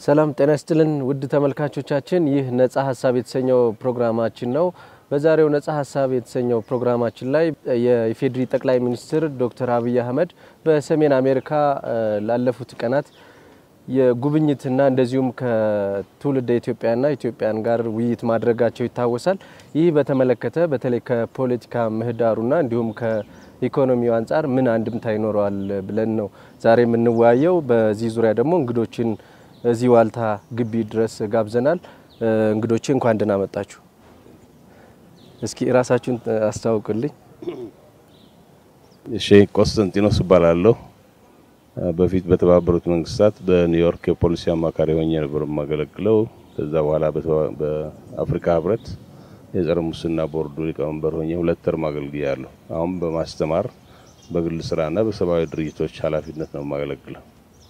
ሰላም ጤና ይስጥልን ውድ ተመልካቾቻችን፣ ይህ ነጻ ሀሳብ የተሰኘው ፕሮግራማችን ነው። በዛሬው ነጻ ሀሳብ የተሰኘው ፕሮግራማችን ላይ የኢፌዴሪ ጠቅላይ ሚኒስትር ዶክተር አብይ አህመድ በሰሜን አሜሪካ ላለፉት ቀናት የጉብኝትና እንደዚሁም ከትውልደ ኢትዮጵያና ኢትዮጵያን ጋር ውይይት ማድረጋቸው ይታወሳል። ይህ በተመለከተ በተለይ ከፖለቲካ ምህዳሩና እንዲሁም ከኢኮኖሚው አንጻር ምን አንድምታ ይኖረዋል ብለን ነው ዛሬ የምንወያየው። በዚህ ዙሪያ ደግሞ እንግዶችን እዚህ ዋልታ ግቢ ድረስ ጋብዘናል። እንግዶቼ እንኳን ደህና መጣችሁ። እስኪ ራሳችሁን አስተዋውቁልኝ። እሺ፣ ቆስጠንጢኖስ እባላለሁ። በፊት በተባበሩት መንግስታት በኒውዮርክ የፖሊሲ አማካሪ ሆኜ ነበር የማገለግለው። ከዛ በኋላ በአፍሪካ ህብረት የጸረ ሙስና ቦርዱ ሊቀመንበር ሆኜ ሁለት ተርም አገልግያለሁ። አሁን በማስተማር በግል ስራና በሰብአዊ ድርጅቶች ኃላፊነት ነው የማገለግለው።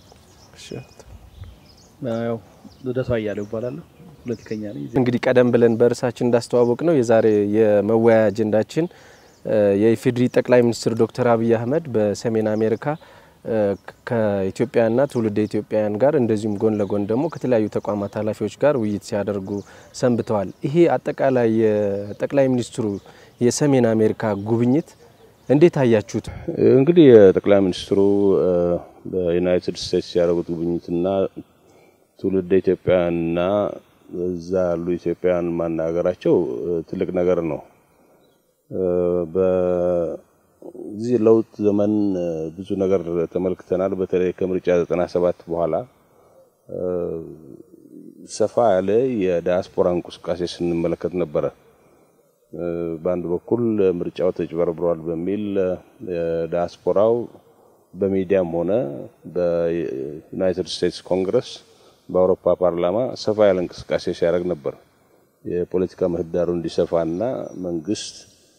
ያው ልደቱ አያሌው እባላለሁ። ፖለቲከኛ ነኝ። እንግዲህ ቀደም ብለን በእርሳችን እንዳስተዋወቅ ነው የዛሬ የመወያያ አጀንዳችን የኢፌዴሪ ጠቅላይ ሚኒስትር ዶክተር አብይ አህመድ በሰሜን አሜሪካ ከኢትዮጵያና ትውልደ ኢትዮጵያውያን ጋር እንደዚሁም ጎን ለጎን ደግሞ ከተለያዩ ተቋማት ኃላፊዎች ጋር ውይይት ሲያደርጉ ሰንብተዋል። ይሄ አጠቃላይ የጠቅላይ ሚኒስትሩ የሰሜን አሜሪካ ጉብኝት እንዴት አያችሁት? እንግዲህ የጠቅላይ ሚኒስትሩ በዩናይትድ ስቴትስ ያደረጉት ጉብኝትና ትውልደ ኢትዮጵያውያንና እዛ ያሉ ኢትዮጵያውያን ማናገራቸው ትልቅ ነገር ነው። በዚህ ለውጥ ዘመን ብዙ ነገር ተመልክተናል። በተለይ ከምርጫ 97 በኋላ ሰፋ ያለ የዳያስፖራ እንቅስቃሴ ስንመለከት ነበረ። በአንድ በኩል ምርጫው ተጭበርብሯል በሚል ዳያስፖራው በሚዲያም ሆነ በዩናይትድ ስቴትስ ኮንግረስ በአውሮፓ ፓርላማ ሰፋ ያለ እንቅስቃሴ ሲያደርግ ነበር። የፖለቲካ ምህዳሩ እንዲሰፋና መንግስት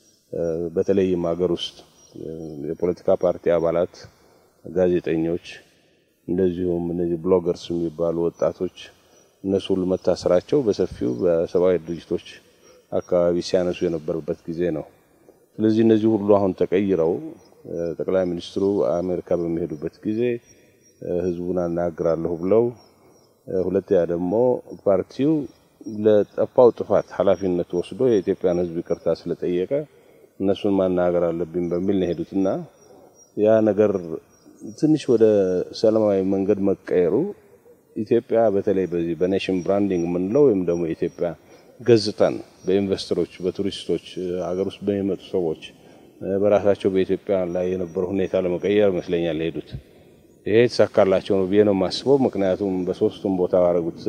በተለይም ሀገር ውስጥ የፖለቲካ ፓርቲ አባላት፣ ጋዜጠኞች፣ እንደዚሁም እነዚህ ብሎገርስ የሚባሉ ወጣቶች እነሱ ሁሉ መታሰራቸው በሰፊው በሰብአዊ ድርጅቶች አካባቢ ሲያነሱ የነበረበት ጊዜ ነው። ስለዚህ እነዚህ ሁሉ አሁን ተቀይረው ጠቅላይ ሚኒስትሩ አሜሪካ በሚሄዱበት ጊዜ ህዝቡን አናግራለሁ ብለው ሁለተኛ ደግሞ ፓርቲው ለጠፋው ጥፋት ኃላፊነት ወስዶ የኢትዮጵያን ህዝብ ይቅርታ ስለጠየቀ እነሱን ማናገር አለብኝ በሚል ነው የሄዱትና ያ ነገር ትንሽ ወደ ሰላማዊ መንገድ መቀየሩ ኢትዮጵያ በተለይ በዚህ በኔሽን ብራንዲንግ የምንለው ወይም ደግሞ የኢትዮጵያ ገጽታን በኢንቨስተሮች፣ በቱሪስቶች፣ ሀገር ውስጥ በሚመጡ ሰዎች በራሳቸው በኢትዮጵያ ላይ የነበረው ሁኔታ ለመቀየር ይመስለኛል የሄዱት። ይሄ የተሳካላቸው ነው ብዬ ነው የማስበው። ምክንያቱም በሶስቱም ቦታ ባደረጉት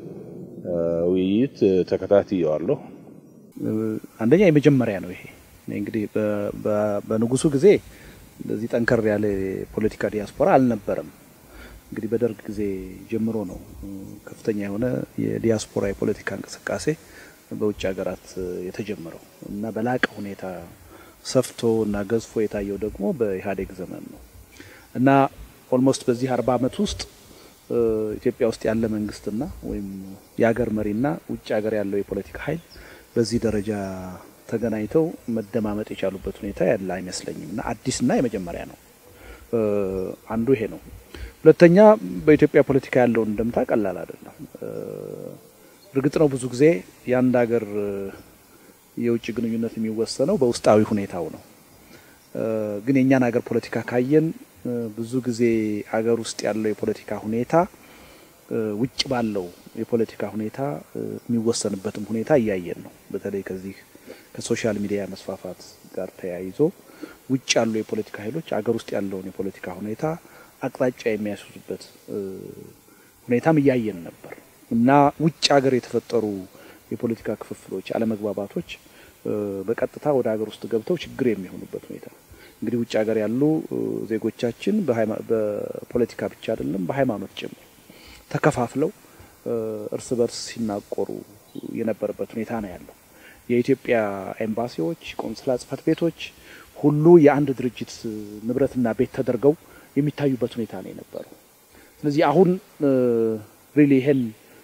ውይይት ተከታትየዋለሁ። አንደኛ የመጀመሪያ ነው ይሄ እንግዲህ በንጉሱ ጊዜ እንደዚህ ጠንከር ያለ የፖለቲካ ዲያስፖራ አልነበረም። እንግዲህ በደርግ ጊዜ ጀምሮ ነው ከፍተኛ የሆነ የዲያስፖራ የፖለቲካ እንቅስቃሴ በውጭ ሀገራት የተጀመረው እና በላቀ ሁኔታ ሰፍቶ እና ገዝፎ የታየው ደግሞ በኢህአዴግ ዘመን ነው እና ኦልሞስት በዚህ አርባ ዓመት ውስጥ ኢትዮጵያ ውስጥ ያለ መንግስትና ወይም የሀገር መሪና ውጭ ሀገር ያለው የፖለቲካ ኃይል በዚህ ደረጃ ተገናኝተው መደማመጥ የቻሉበት ሁኔታ ያለ አይመስለኝም እና አዲስና የመጀመሪያ ነው። አንዱ ይሄ ነው። ሁለተኛ በኢትዮጵያ ፖለቲካ ያለውን እንደምታ ቀላል አይደለም። እርግጥ ነው ብዙ ጊዜ የአንድ ሀገር የውጭ ግንኙነት የሚወሰነው በውስጣዊ ሁኔታው ነው። ግን የእኛን ሀገር ፖለቲካ ካየን ብዙ ጊዜ ሀገር ውስጥ ያለው የፖለቲካ ሁኔታ ውጭ ባለው የፖለቲካ ሁኔታ የሚወሰንበትም ሁኔታ እያየን ነው። በተለይ ከዚህ ከሶሻል ሚዲያ መስፋፋት ጋር ተያይዞ ውጭ ያሉ የፖለቲካ ኃይሎች ሀገር ውስጥ ያለውን የፖለቲካ ሁኔታ አቅጣጫ የሚያስይዙበት ሁኔታም እያየን ነበር እና ውጭ ሀገር የተፈጠሩ የፖለቲካ ክፍፍሎች፣ አለመግባባቶች በቀጥታ ወደ ሀገር ውስጥ ገብተው ችግር የሚሆኑበት ሁኔታ እንግዲህ ውጭ ሀገር ያሉ ዜጎቻችን በፖለቲካ ብቻ አይደለም በሃይማኖት ጭምር ተከፋፍለው እርስ በርስ ሲናቆሩ የነበረበት ሁኔታ ነው ያለው። የኢትዮጵያ ኤምባሲዎች፣ ቆንስላ ጽሕፈት ቤቶች ሁሉ የአንድ ድርጅት ንብረትና ቤት ተደርገው የሚታዩበት ሁኔታ ነው የነበረው። ስለዚህ አሁን ሪሊ ይሄን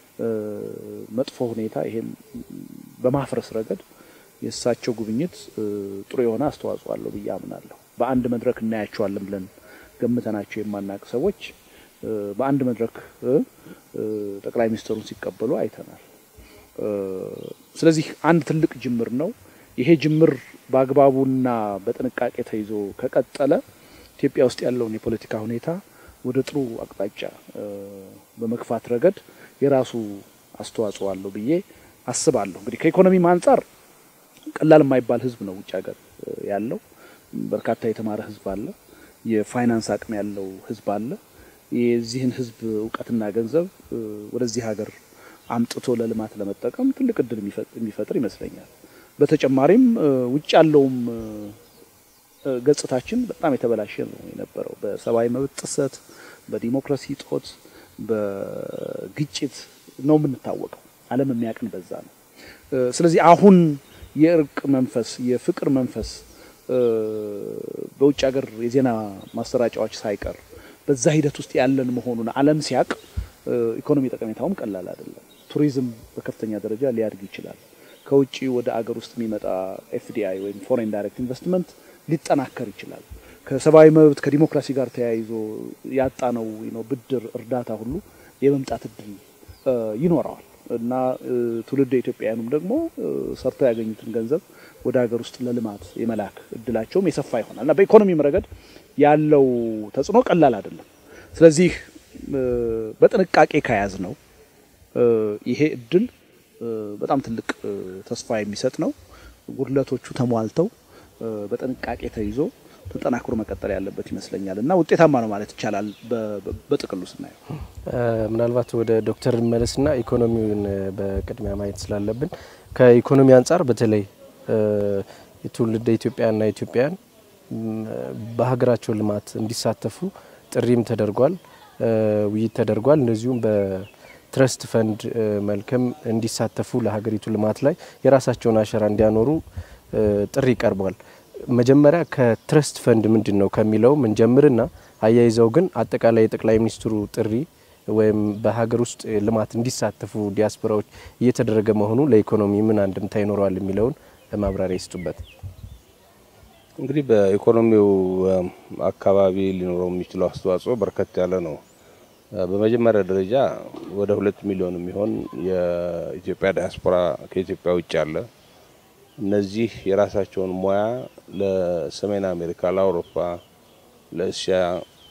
መጥፎ ሁኔታ ይሄን በማፍረስ ረገድ የእሳቸው ጉብኝት ጥሩ የሆነ አስተዋጽኦ አለው ብዬ አምናለሁ። በአንድ መድረክ እናያቸዋለን ብለን ገምተናቸው የማናቅ ሰዎች በአንድ መድረክ ጠቅላይ ሚኒስትሩን ሲቀበሉ አይተናል። ስለዚህ አንድ ትልቅ ጅምር ነው። ይሄ ጅምር በአግባቡና በጥንቃቄ ተይዞ ከቀጠለ ኢትዮጵያ ውስጥ ያለውን የፖለቲካ ሁኔታ ወደ ጥሩ አቅጣጫ በመግፋት ረገድ የራሱ አስተዋጽኦ አለው ብዬ አስባለሁ። እንግዲህ ከኢኮኖሚም አንጻር ቀላል የማይባል ህዝብ ነው ውጭ ሀገር ያለው። በርካታ የተማረ ህዝብ አለ። የፋይናንስ አቅም ያለው ህዝብ አለ። የዚህን ህዝብ እውቀትና ገንዘብ ወደዚህ ሀገር አምጥቶ ለልማት ለመጠቀም ትልቅ እድል የሚፈጥር ይመስለኛል። በተጨማሪም ውጭ ያለውም ገጽታችን በጣም የተበላሸ ነው የነበረው። በሰብአዊ መብት ጥሰት፣ በዲሞክራሲ ጦት፣ በግጭት ነው የምንታወቀው። ዓለም የሚያውቅን በዛ ነው። ስለዚህ አሁን የእርቅ መንፈስ፣ የፍቅር መንፈስ በውጭ ሀገር የዜና ማሰራጫዎች ሳይቀር በዛ ሂደት ውስጥ ያለን መሆኑን ዓለም ሲያውቅ ኢኮኖሚ ጠቀሜታውም ቀላል አይደለም። ቱሪዝም በከፍተኛ ደረጃ ሊያድግ ይችላል። ከውጭ ወደ አገር ውስጥ የሚመጣ ኤፍዲአይ ወይም ፎሬን ዳይሬክት ኢንቨስትመንት ሊጠናከር ይችላል። ከሰብአዊ መብት ከዲሞክራሲ ጋር ተያይዞ ያጣነው ነው ብድር፣ እርዳታ ሁሉ የመምጣት እድል ይኖረዋል እና ትውልድ ኢትዮጵያውያኑም ደግሞ ሰርተው ያገኙትን ገንዘብ ወደ ሀገር ውስጥ ለልማት የመላክ እድላቸውም የሰፋ ይሆናል እና በኢኮኖሚም ረገድ ያለው ተጽዕኖ ቀላል አይደለም። ስለዚህ በጥንቃቄ ከያዝ ነው ይሄ እድል በጣም ትልቅ ተስፋ የሚሰጥ ነው። ጉድለቶቹ ተሟልተው በጥንቃቄ ተይዞ ተጠናክሮ መቀጠል ያለበት ይመስለኛል እና ውጤታማ ነው ማለት ይቻላል። በጥቅሉ ስናየው ምናልባት ወደ ዶክተር መለስና ኢኮኖሚውን በቅድሚያ ማየት ስላለብን ከኢኮኖሚ አንጻር በተለይ የትውልደ ኢትዮጵያና ኢትዮጵያን በሀገራቸው ልማት እንዲሳተፉ ጥሪም ተደርጓል፣ ውይይት ተደርጓል። እንደዚሁም በትረስት ፈንድ መልክም እንዲሳተፉ ለሀገሪቱ ልማት ላይ የራሳቸውን አሻራ እንዲያኖሩ ጥሪ ቀርቧል። መጀመሪያ ከትረስት ፈንድ ምንድን ነው ከሚለው ምንጀምርና አያይዘው ግን አጠቃላይ የጠቅላይ ሚኒስትሩ ጥሪ ወይም በሀገር ውስጥ ልማት እንዲሳተፉ ዲያስፖራዎች እየተደረገ መሆኑ ለኢኮኖሚ ምን አንድምታ ይኖረዋል የሚለውን ማብራሪያ ይስጡበት። እንግዲህ በኢኮኖሚው አካባቢ ሊኖረው የሚችለው አስተዋጽኦ በርከት ያለ ነው። በመጀመሪያ ደረጃ ወደ ሁለት ሚሊዮን የሚሆን የኢትዮጵያ ዲያስፖራ ከኢትዮጵያ ውጭ አለ። እነዚህ የራሳቸውን ሙያ ለሰሜን አሜሪካ፣ ለአውሮፓ፣ ለእስያ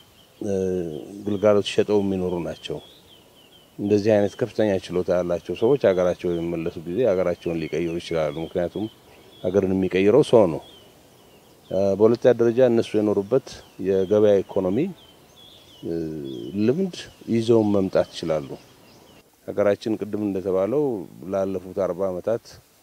ግልጋሎት ሸጠው የሚኖሩ ናቸው። እንደዚህ አይነት ከፍተኛ ችሎታ ያላቸው ሰዎች ሀገራቸው የሚመለሱ ጊዜ ሀገራቸውን ሊቀይሩ ይችላሉ። ምክንያቱም ሀገርን የሚቀይረው ሰው ነው። በሁለተኛ ደረጃ እነሱ የኖሩበት የገበያ ኢኮኖሚ ልምድ ይዘውን መምጣት ይችላሉ። ሀገራችን ቅድም እንደተባለው ላለፉት አርባ ዓመታት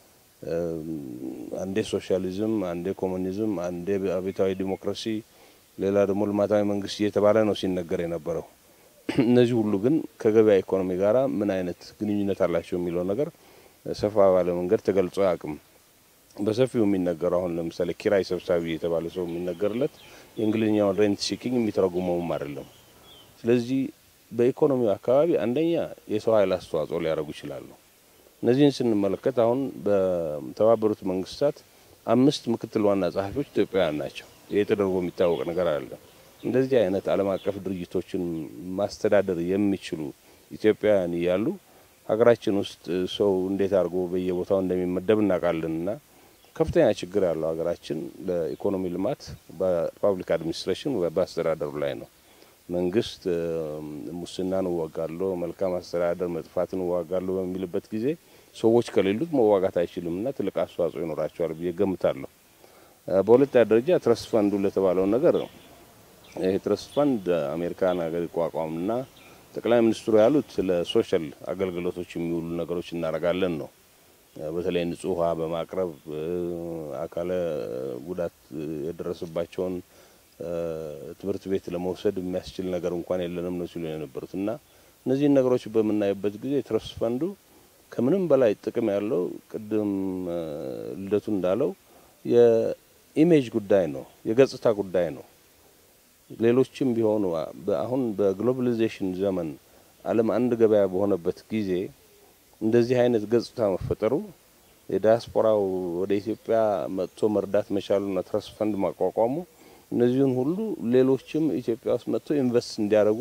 አንዴ ሶሻሊዝም፣ አንዴ ኮሙኒዝም፣ አንዴ አብዮታዊ ዲሞክራሲ፣ ሌላ ደግሞ ልማታዊ መንግስት እየተባለ ነው ሲነገር የነበረው። እነዚህ ሁሉ ግን ከገበያ ኢኮኖሚ ጋር ምን አይነት ግንኙነት አላቸው የሚለው ነገር ሰፋ ባለ መንገድ ተገልጾ አያውቅም። በሰፊው የሚነገረው አሁን ለምሳሌ ኪራይ ሰብሳቢ የተባለ ሰው የሚነገርለት የእንግሊዝኛውን ሬንት ሲኪንግ የሚተረጉመውም አይደለም። ስለዚህ በኢኮኖሚው አካባቢ አንደኛ የሰው ኃይል አስተዋጽኦ ሊያደርጉ ይችላሉ። እነዚህን ስንመለከት አሁን በተባበሩት መንግስታት አምስት ምክትል ዋና ጸሐፊዎች ኢትዮጵያውያን ናቸው። ይህ ተደርጎ የሚታወቅ ነገር አይደለም። እንደዚህ አይነት ዓለም አቀፍ ድርጅቶችን ማስተዳደር የሚችሉ ኢትዮጵያውያን እያሉ ሀገራችን ውስጥ ሰው እንዴት አድርጎ በየቦታው እንደሚመደብ እናውቃለንና ከፍተኛ ችግር ያለው ሀገራችን ለኢኮኖሚ ልማት በፓብሊክ አድሚኒስትሬሽን በአስተዳደሩ ላይ ነው። መንግስት ሙስናን እዋጋለሁ፣ መልካም አስተዳደር መጥፋትን እዋጋለሁ በሚልበት ጊዜ ሰዎች ከሌሉት መዋጋት አይችልምና ትልቅ አስተዋጽኦ ይኖራቸዋል ብዬ ገምታለሁ። በሁለተኛ ደረጃ ትረስት ፈንዱ ለተባለው ነገር ይህ ትረስት ፈንድ አሜሪካን ሀገር ይቋቋምና ጠቅላይ ሚኒስትሩ ያሉት ለሶሻል አገልግሎቶች የሚውሉ ነገሮች እናደርጋለን ነው። በተለይ ንጹህ ውሃ በማቅረብ አካለ ጉዳት የደረሰባቸውን ትምህርት ቤት ለመውሰድ የሚያስችል ነገር እንኳን የለንም ነው ሲሉ የነበሩት እና እነዚህን ነገሮች በምናይበት ጊዜ ትረስት ፈንዱ ከምንም በላይ ጥቅም ያለው ቅድም ልደቱ እንዳለው የኢሜጅ ጉዳይ ነው፣ የገጽታ ጉዳይ ነው። ሌሎችም ቢሆኑ አሁን በግሎባሊዜሽን ዘመን ዓለም አንድ ገበያ በሆነበት ጊዜ እንደዚህ አይነት ገጽታ መፈጠሩ የዲያስፖራው ወደ ኢትዮጵያ መጥቶ መርዳት መቻሉና ትረስት ፈንድ ማቋቋሙ እነዚህን ሁሉ ሌሎችም ኢትዮጵያ ውስጥ መጥቶ ኢንቨስት እንዲያደርጉ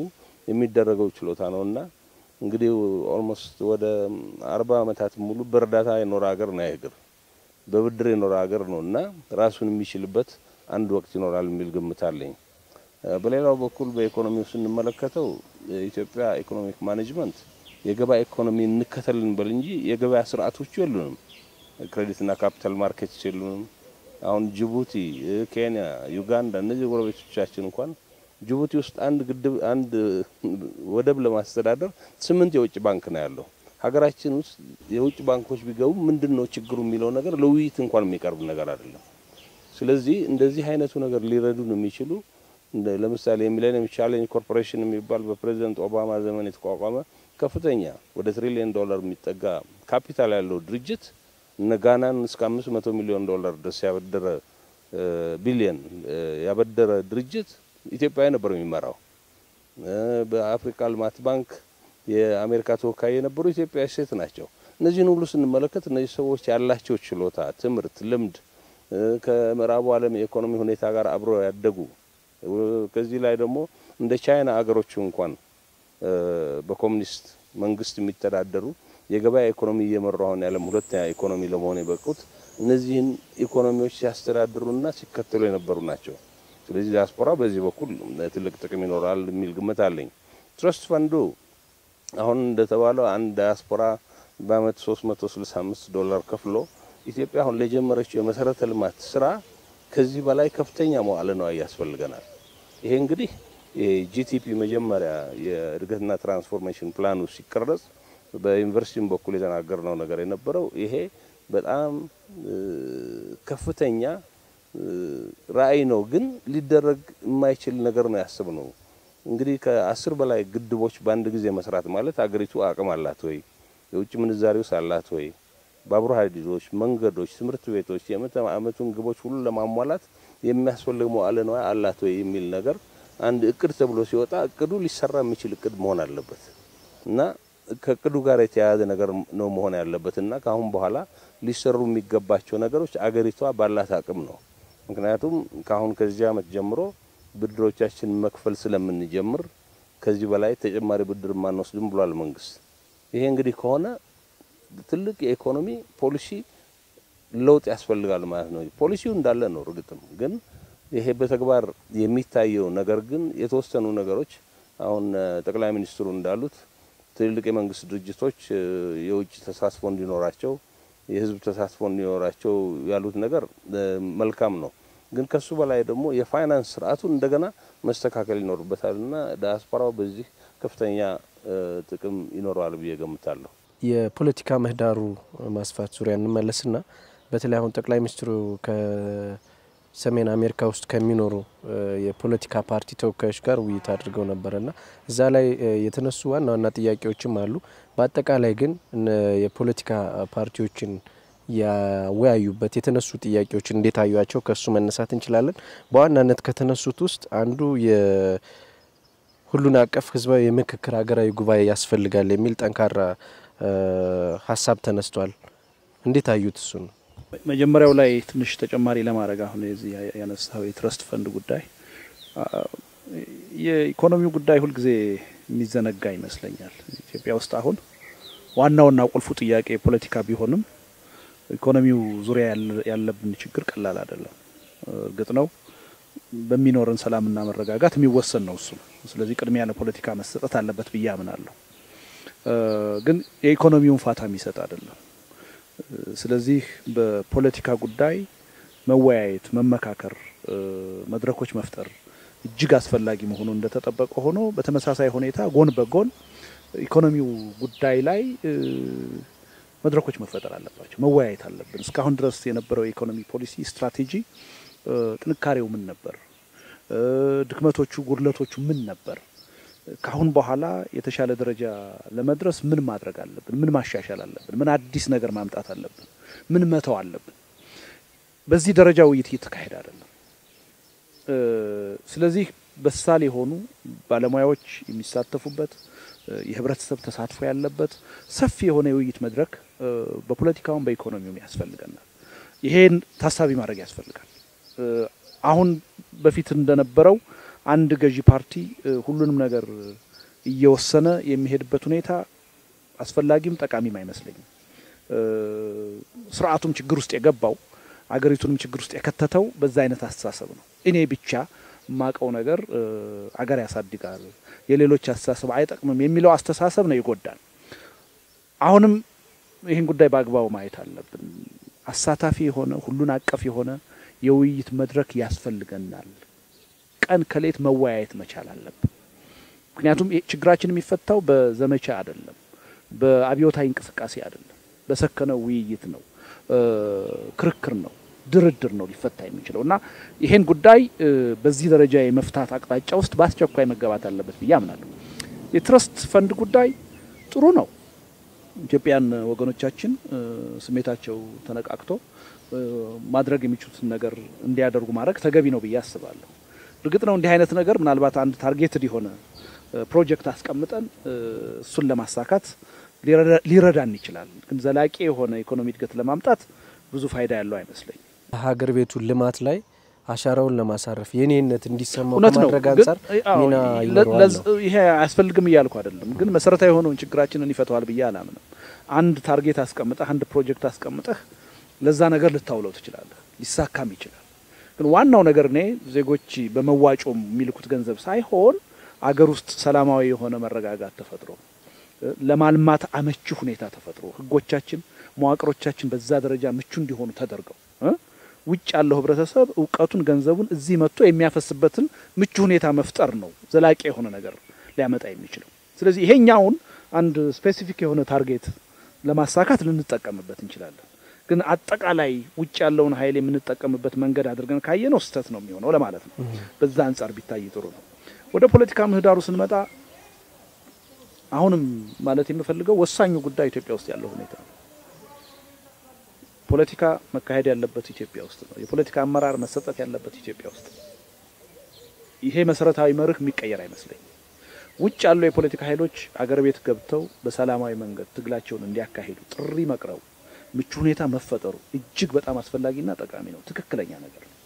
የሚደረገው ችሎታ ነውና እንግዲህ ኦልሞስት ወደ አርባ ዓመታት ሙሉ በእርዳታ የኖረ ሀገር ነው ያገር በብድር የኖረ ሀገር ነው እና ራሱን የሚችልበት አንድ ወቅት ይኖራል የሚል ግምት አለኝ። በሌላው በኩል በኢኮኖሚው ስንመለከተው የኢትዮጵያ ኢኮኖሚክ ማኔጅመንት የገበያ ኢኮኖሚ እንከተል እንበል እንጂ የገበያ ስርዓቶቹ የሉንም። ክሬዲትና ካፒታል ማርኬትስ የሉንም። አሁን ጅቡቲ፣ ኬንያ፣ ዩጋንዳ እነዚህ ጎረቤቶቻችን እንኳን ጅቡቲ ውስጥ አንድ ግድብ አንድ ወደብ ለማስተዳደር ስምንት የውጭ ባንክ ነው ያለው። ሀገራችን ውስጥ የውጭ ባንኮች ቢገቡ ምንድን ነው ችግሩ የሚለው ነገር ለውይይት እንኳን የሚቀርብ ነገር አይደለም። ስለዚህ እንደዚህ አይነቱ ነገር ሊረዱን የሚችሉ ለምሳሌ የሚሌኒየም ቻሌንጅ ኮርፖሬሽን የሚባል በፕሬዚደንት ኦባማ ዘመን የተቋቋመ ከፍተኛ ወደ ትሪሊየን ዶላር የሚጠጋ ካፒታል ያለው ድርጅት እነ ጋናን እስከ አምስት መቶ ሚሊዮን ዶላር ድረስ ያበደረ ቢሊየን ያበደረ ድርጅት ኢትዮጵያዊ ነበር የሚመራው። በአፍሪካ ልማት ባንክ የአሜሪካ ተወካይ የነበሩ ኢትዮጵያዊ ሴት ናቸው። እነዚህን ሁሉ ስንመለከት እነዚህ ሰዎች ያላቸው ችሎታ፣ ትምህርት፣ ልምድ ከምዕራቡ ዓለም የኢኮኖሚ ሁኔታ ጋር አብረው ያደጉ ከዚህ ላይ ደግሞ እንደ ቻይና አገሮቹ እንኳን በኮሚኒስት መንግስት የሚተዳደሩ የገበያ ኢኮኖሚ እየመሩ አሁን የዓለም ሁለተኛ ኢኮኖሚ ለመሆን የበቁት እነዚህን ኢኮኖሚዎች ሲያስተዳድሩና ሲከተሉ የነበሩ ናቸው። ስለዚህ ዲያስፖራ በዚህ በኩል ትልቅ ጥቅም ይኖራል የሚል ግምት አለኝ። ትረስት ፈንዱ አሁን እንደተባለው አንድ ዲያስፖራ በአመት 365 ዶላር ከፍሎ ኢትዮጵያ አሁን ለጀመረችው የመሰረተ ልማት ስራ ከዚህ በላይ ከፍተኛ መዋዕለ ንዋይ ያስፈልገናል። ይሄ እንግዲህ የጂቲፒ መጀመሪያ የእድገትና ትራንስፎርሜሽን ፕላኑ ሲቀረጽ በዩኒቨርሲቲም በኩል የተናገርነው ነገር የነበረው ይሄ በጣም ከፍተኛ ራዕይ ነው፣ ግን ሊደረግ የማይችል ነገር ነው ያስብነው። እንግዲህ ከአስር በላይ ግድቦች በአንድ ጊዜ መስራት ማለት አገሪቱ አቅም አላት ወይ? የውጭ ምንዛሬውስ አላት ወይ? ባቡር ሀዲዶች፣ መንገዶች፣ ትምህርት ቤቶች የምዕተ ዓመቱን ግቦች ሁሉ ለማሟላት የሚያስፈልግ መዋዕለ ንዋይ አላት ወይ የሚል ነገር አንድ እቅድ ተብሎ ሲወጣ እቅዱ ሊሰራ የሚችል እቅድ መሆን አለበት እና ከእቅዱ ጋር የተያያዘ ነገር ነው መሆን ያለበት እና ከአሁን በኋላ ሊሰሩ የሚገባቸው ነገሮች አገሪቷ ባላት አቅም ነው። ምክንያቱም ከአሁን ከዚህ ዓመት ጀምሮ ብድሮቻችን መክፈል ስለምንጀምር ከዚህ በላይ ተጨማሪ ብድር ማንወስድም ብሏል መንግስት። ይሄ እንግዲህ ከሆነ ትልቅ የኢኮኖሚ ፖሊሲ ለውጥ ያስፈልጋል ማለት ነው። ፖሊሲው እንዳለ ነው እርግጥም፣ ግን ይሄ በተግባር የሚታየው ነገር ግን የተወሰኑ ነገሮች አሁን ጠቅላይ ሚኒስትሩ እንዳሉት ትልልቅ የመንግስት ድርጅቶች የውጭ ተሳትፎ እንዲኖራቸው የህዝብ ተሳትፎ እንዲኖራቸው ያሉት ነገር መልካም ነው። ግን ከሱ በላይ ደግሞ የፋይናንስ ስርዓቱን እንደገና መስተካከል ይኖርበታል እና ዲያስፖራው በዚህ ከፍተኛ ጥቅም ይኖረዋል ብዬ ገምታለሁ። የፖለቲካ ምህዳሩ ማስፋት ዙሪያ እንመለስና በተለይ አሁን ጠቅላይ ሚኒስትሩ ከሰሜን አሜሪካ ውስጥ ከሚኖሩ የፖለቲካ ፓርቲ ተወካዮች ጋር ውይይት አድርገው ነበረና እዛ ላይ የተነሱ ዋና ዋና ጥያቄዎችም አሉ። በአጠቃላይ ግን የፖለቲካ ፓርቲዎችን ያወያዩበት የተነሱ ጥያቄዎች እንዴት አዩቸው? ከሱ መነሳት እንችላለን። በዋናነት ከተነሱት ውስጥ አንዱ የሁሉን አቀፍ ህዝባዊ የምክክር ሀገራዊ ጉባኤ ያስፈልጋል የሚል ጠንካራ ሀሳብ ተነስቷል። እንዴት አዩት? እሱ ነው መጀመሪያው ላይ ትንሽ ተጨማሪ ለማድረግ አሁን የዚህ ያነሳው የትረስት ፈንድ ጉዳይ የኢኮኖሚው ጉዳይ ሁልጊዜ የሚዘነጋ ይመስለኛል። ኢትዮጵያ ውስጥ አሁን ዋናውና ቁልፉ ጥያቄ ፖለቲካ ቢሆንም ኢኮኖሚው ዙሪያ ያለብን ችግር ቀላል አይደለም። እርግጥ ነው በሚኖረን ሰላምና መረጋጋት የሚወሰን ነው እሱ። ስለዚህ ቅድሚያ ለፖለቲካ መሰጠት አለበት ብዬ አምናለሁ። ግን የኢኮኖሚውን ፋታ የሚሰጥ አይደለም። ስለዚህ በፖለቲካ ጉዳይ መወያየት፣ መመካከር፣ መድረኮች መፍጠር እጅግ አስፈላጊ መሆኑ እንደተጠበቀ ሆኖ በተመሳሳይ ሁኔታ ጎን በጎን ኢኮኖሚው ጉዳይ ላይ መድረኮች መፈጠር አለባቸው። መወያየት አለብን። እስካሁን ድረስ የነበረው የኢኮኖሚ ፖሊሲ ስትራቴጂ ጥንካሬው ምን ነበር? ድክመቶቹ፣ ጉድለቶቹ ምን ነበር? ከአሁን በኋላ የተሻለ ደረጃ ለመድረስ ምን ማድረግ አለብን? ምን ማሻሻል አለብን? ምን አዲስ ነገር ማምጣት አለብን? ምን መተው አለብን? በዚህ ደረጃ ውይይት እየተካሄደ አይደለም። ስለዚህ በሳል የሆኑ ባለሙያዎች የሚሳተፉበት የህብረተሰብ ተሳትፎ ያለበት ሰፊ የሆነ የውይይት መድረክ በፖለቲካውም በኢኮኖሚውም ያስፈልገናል። ይሄን ታሳቢ ማድረግ ያስፈልጋል። አሁን በፊት እንደነበረው አንድ ገዢ ፓርቲ ሁሉንም ነገር እየወሰነ የሚሄድበት ሁኔታ አስፈላጊም ጠቃሚም አይመስለኝም። ስርዓቱም ችግር ውስጥ የገባው አገሪቱንም ችግር ውስጥ የከተተው በዛ አይነት አስተሳሰብ ነው። እኔ ብቻ የማቀው ነገር አገር ያሳድጋል፣ የሌሎች አስተሳሰብ አይጠቅምም የሚለው አስተሳሰብ ነው ይጎዳል። አሁንም ይህን ጉዳይ በአግባቡ ማየት አለብን። አሳታፊ የሆነ ሁሉን አቀፍ የሆነ የውይይት መድረክ ያስፈልገናል። ቀን ከሌት መወያየት መቻል አለብን። ምክንያቱም ችግራችን የሚፈታው በዘመቻ አይደለም፣ በአብዮታዊ እንቅስቃሴ አይደለም፣ በሰከነው ውይይት ነው፣ ክርክር ነው፣ ድርድር ነው ሊፈታ የሚችለው እና ይሄን ጉዳይ በዚህ ደረጃ የመፍታት አቅጣጫ ውስጥ በአስቸኳይ መገባት አለበት ብዬ አምናለሁ። የትረስት ፈንድ ጉዳይ ጥሩ ነው። ኢትዮጵያን ወገኖቻችን ስሜታቸው ተነቃቅቶ ማድረግ የሚችሉትን ነገር እንዲያደርጉ ማድረግ ተገቢ ነው ብዬ አስባለሁ። እርግጥ ነው እንዲህ አይነት ነገር ምናልባት አንድ ታርጌትድ የሆነ ፕሮጀክት አስቀምጠን እሱን ለማሳካት ሊረዳን ይችላል። ግን ዘላቂ የሆነ ኢኮኖሚ እድገት ለማምጣት ብዙ ፋይዳ ያለው አይመስለኝም። ሀገር ቤቱ ልማት ላይ አሻራውን ለማሳረፍ የኔነት እንዲሰማው እውነት ነው። ከማድረግ አንጻር ሚና ይኖረዋል ነው። ይሄ አያስፈልግም እያልኩ አይደለም፣ ግን መሰረታዊ የሆነውን ችግራችንን ይፈተዋል ብዬ አላምንም። አንድ ታርጌት አስቀምጠህ አንድ ፕሮጀክት አስቀምጠህ ለዛ ነገር ልታውለው ትችላለህ፣ ሊሳካም ይችላል። ግን ዋናው ነገር እኔ ዜጎች በመዋጮ የሚልኩት ገንዘብ ሳይሆን አገር ውስጥ ሰላማዊ የሆነ መረጋጋት ተፈጥሮ ለማልማት አመቺ ሁኔታ ተፈጥሮ ህጎቻችን፣ መዋቅሮቻችን በዛ ደረጃ ምቹ እንዲሆኑ ተደርገው ውጭ ያለው ህብረተሰብ እውቀቱን፣ ገንዘቡን እዚህ መጥቶ የሚያፈስበትን ምቹ ሁኔታ መፍጠር ነው ዘላቂ የሆነ ነገር ሊያመጣ የሚችለው። ስለዚህ ይሄኛውን አንድ ስፔሲፊክ የሆነ ታርጌት ለማሳካት ልንጠቀምበት እንችላለን። ግን አጠቃላይ ውጭ ያለውን ኃይል የምንጠቀምበት መንገድ አድርገን ካየነው ስህተት ነው የሚሆነው ለማለት ነው። በዛ አንጻር ቢታይ ጥሩ ነው። ወደ ፖለቲካ ምህዳሩ ስንመጣ አሁንም ማለት የምፈልገው ወሳኙ ጉዳይ ኢትዮጵያ ውስጥ ያለው ሁኔታ ነው። ፖለቲካ መካሄድ ያለበት ኢትዮጵያ ውስጥ ነው። የፖለቲካ አመራር መሰጠት ያለበት ኢትዮጵያ ውስጥ ነው። ይሄ መሰረታዊ መርህ የሚቀየር አይመስለኝም። ውጭ ያሉ የፖለቲካ ኃይሎች አገር ቤት ገብተው በሰላማዊ መንገድ ትግላቸውን እንዲያካሂዱ ጥሪ መቅረቡ፣ ምቹ ሁኔታ መፈጠሩ እጅግ በጣም አስፈላጊና ጠቃሚ ነው። ትክክለኛ ነገር ነው።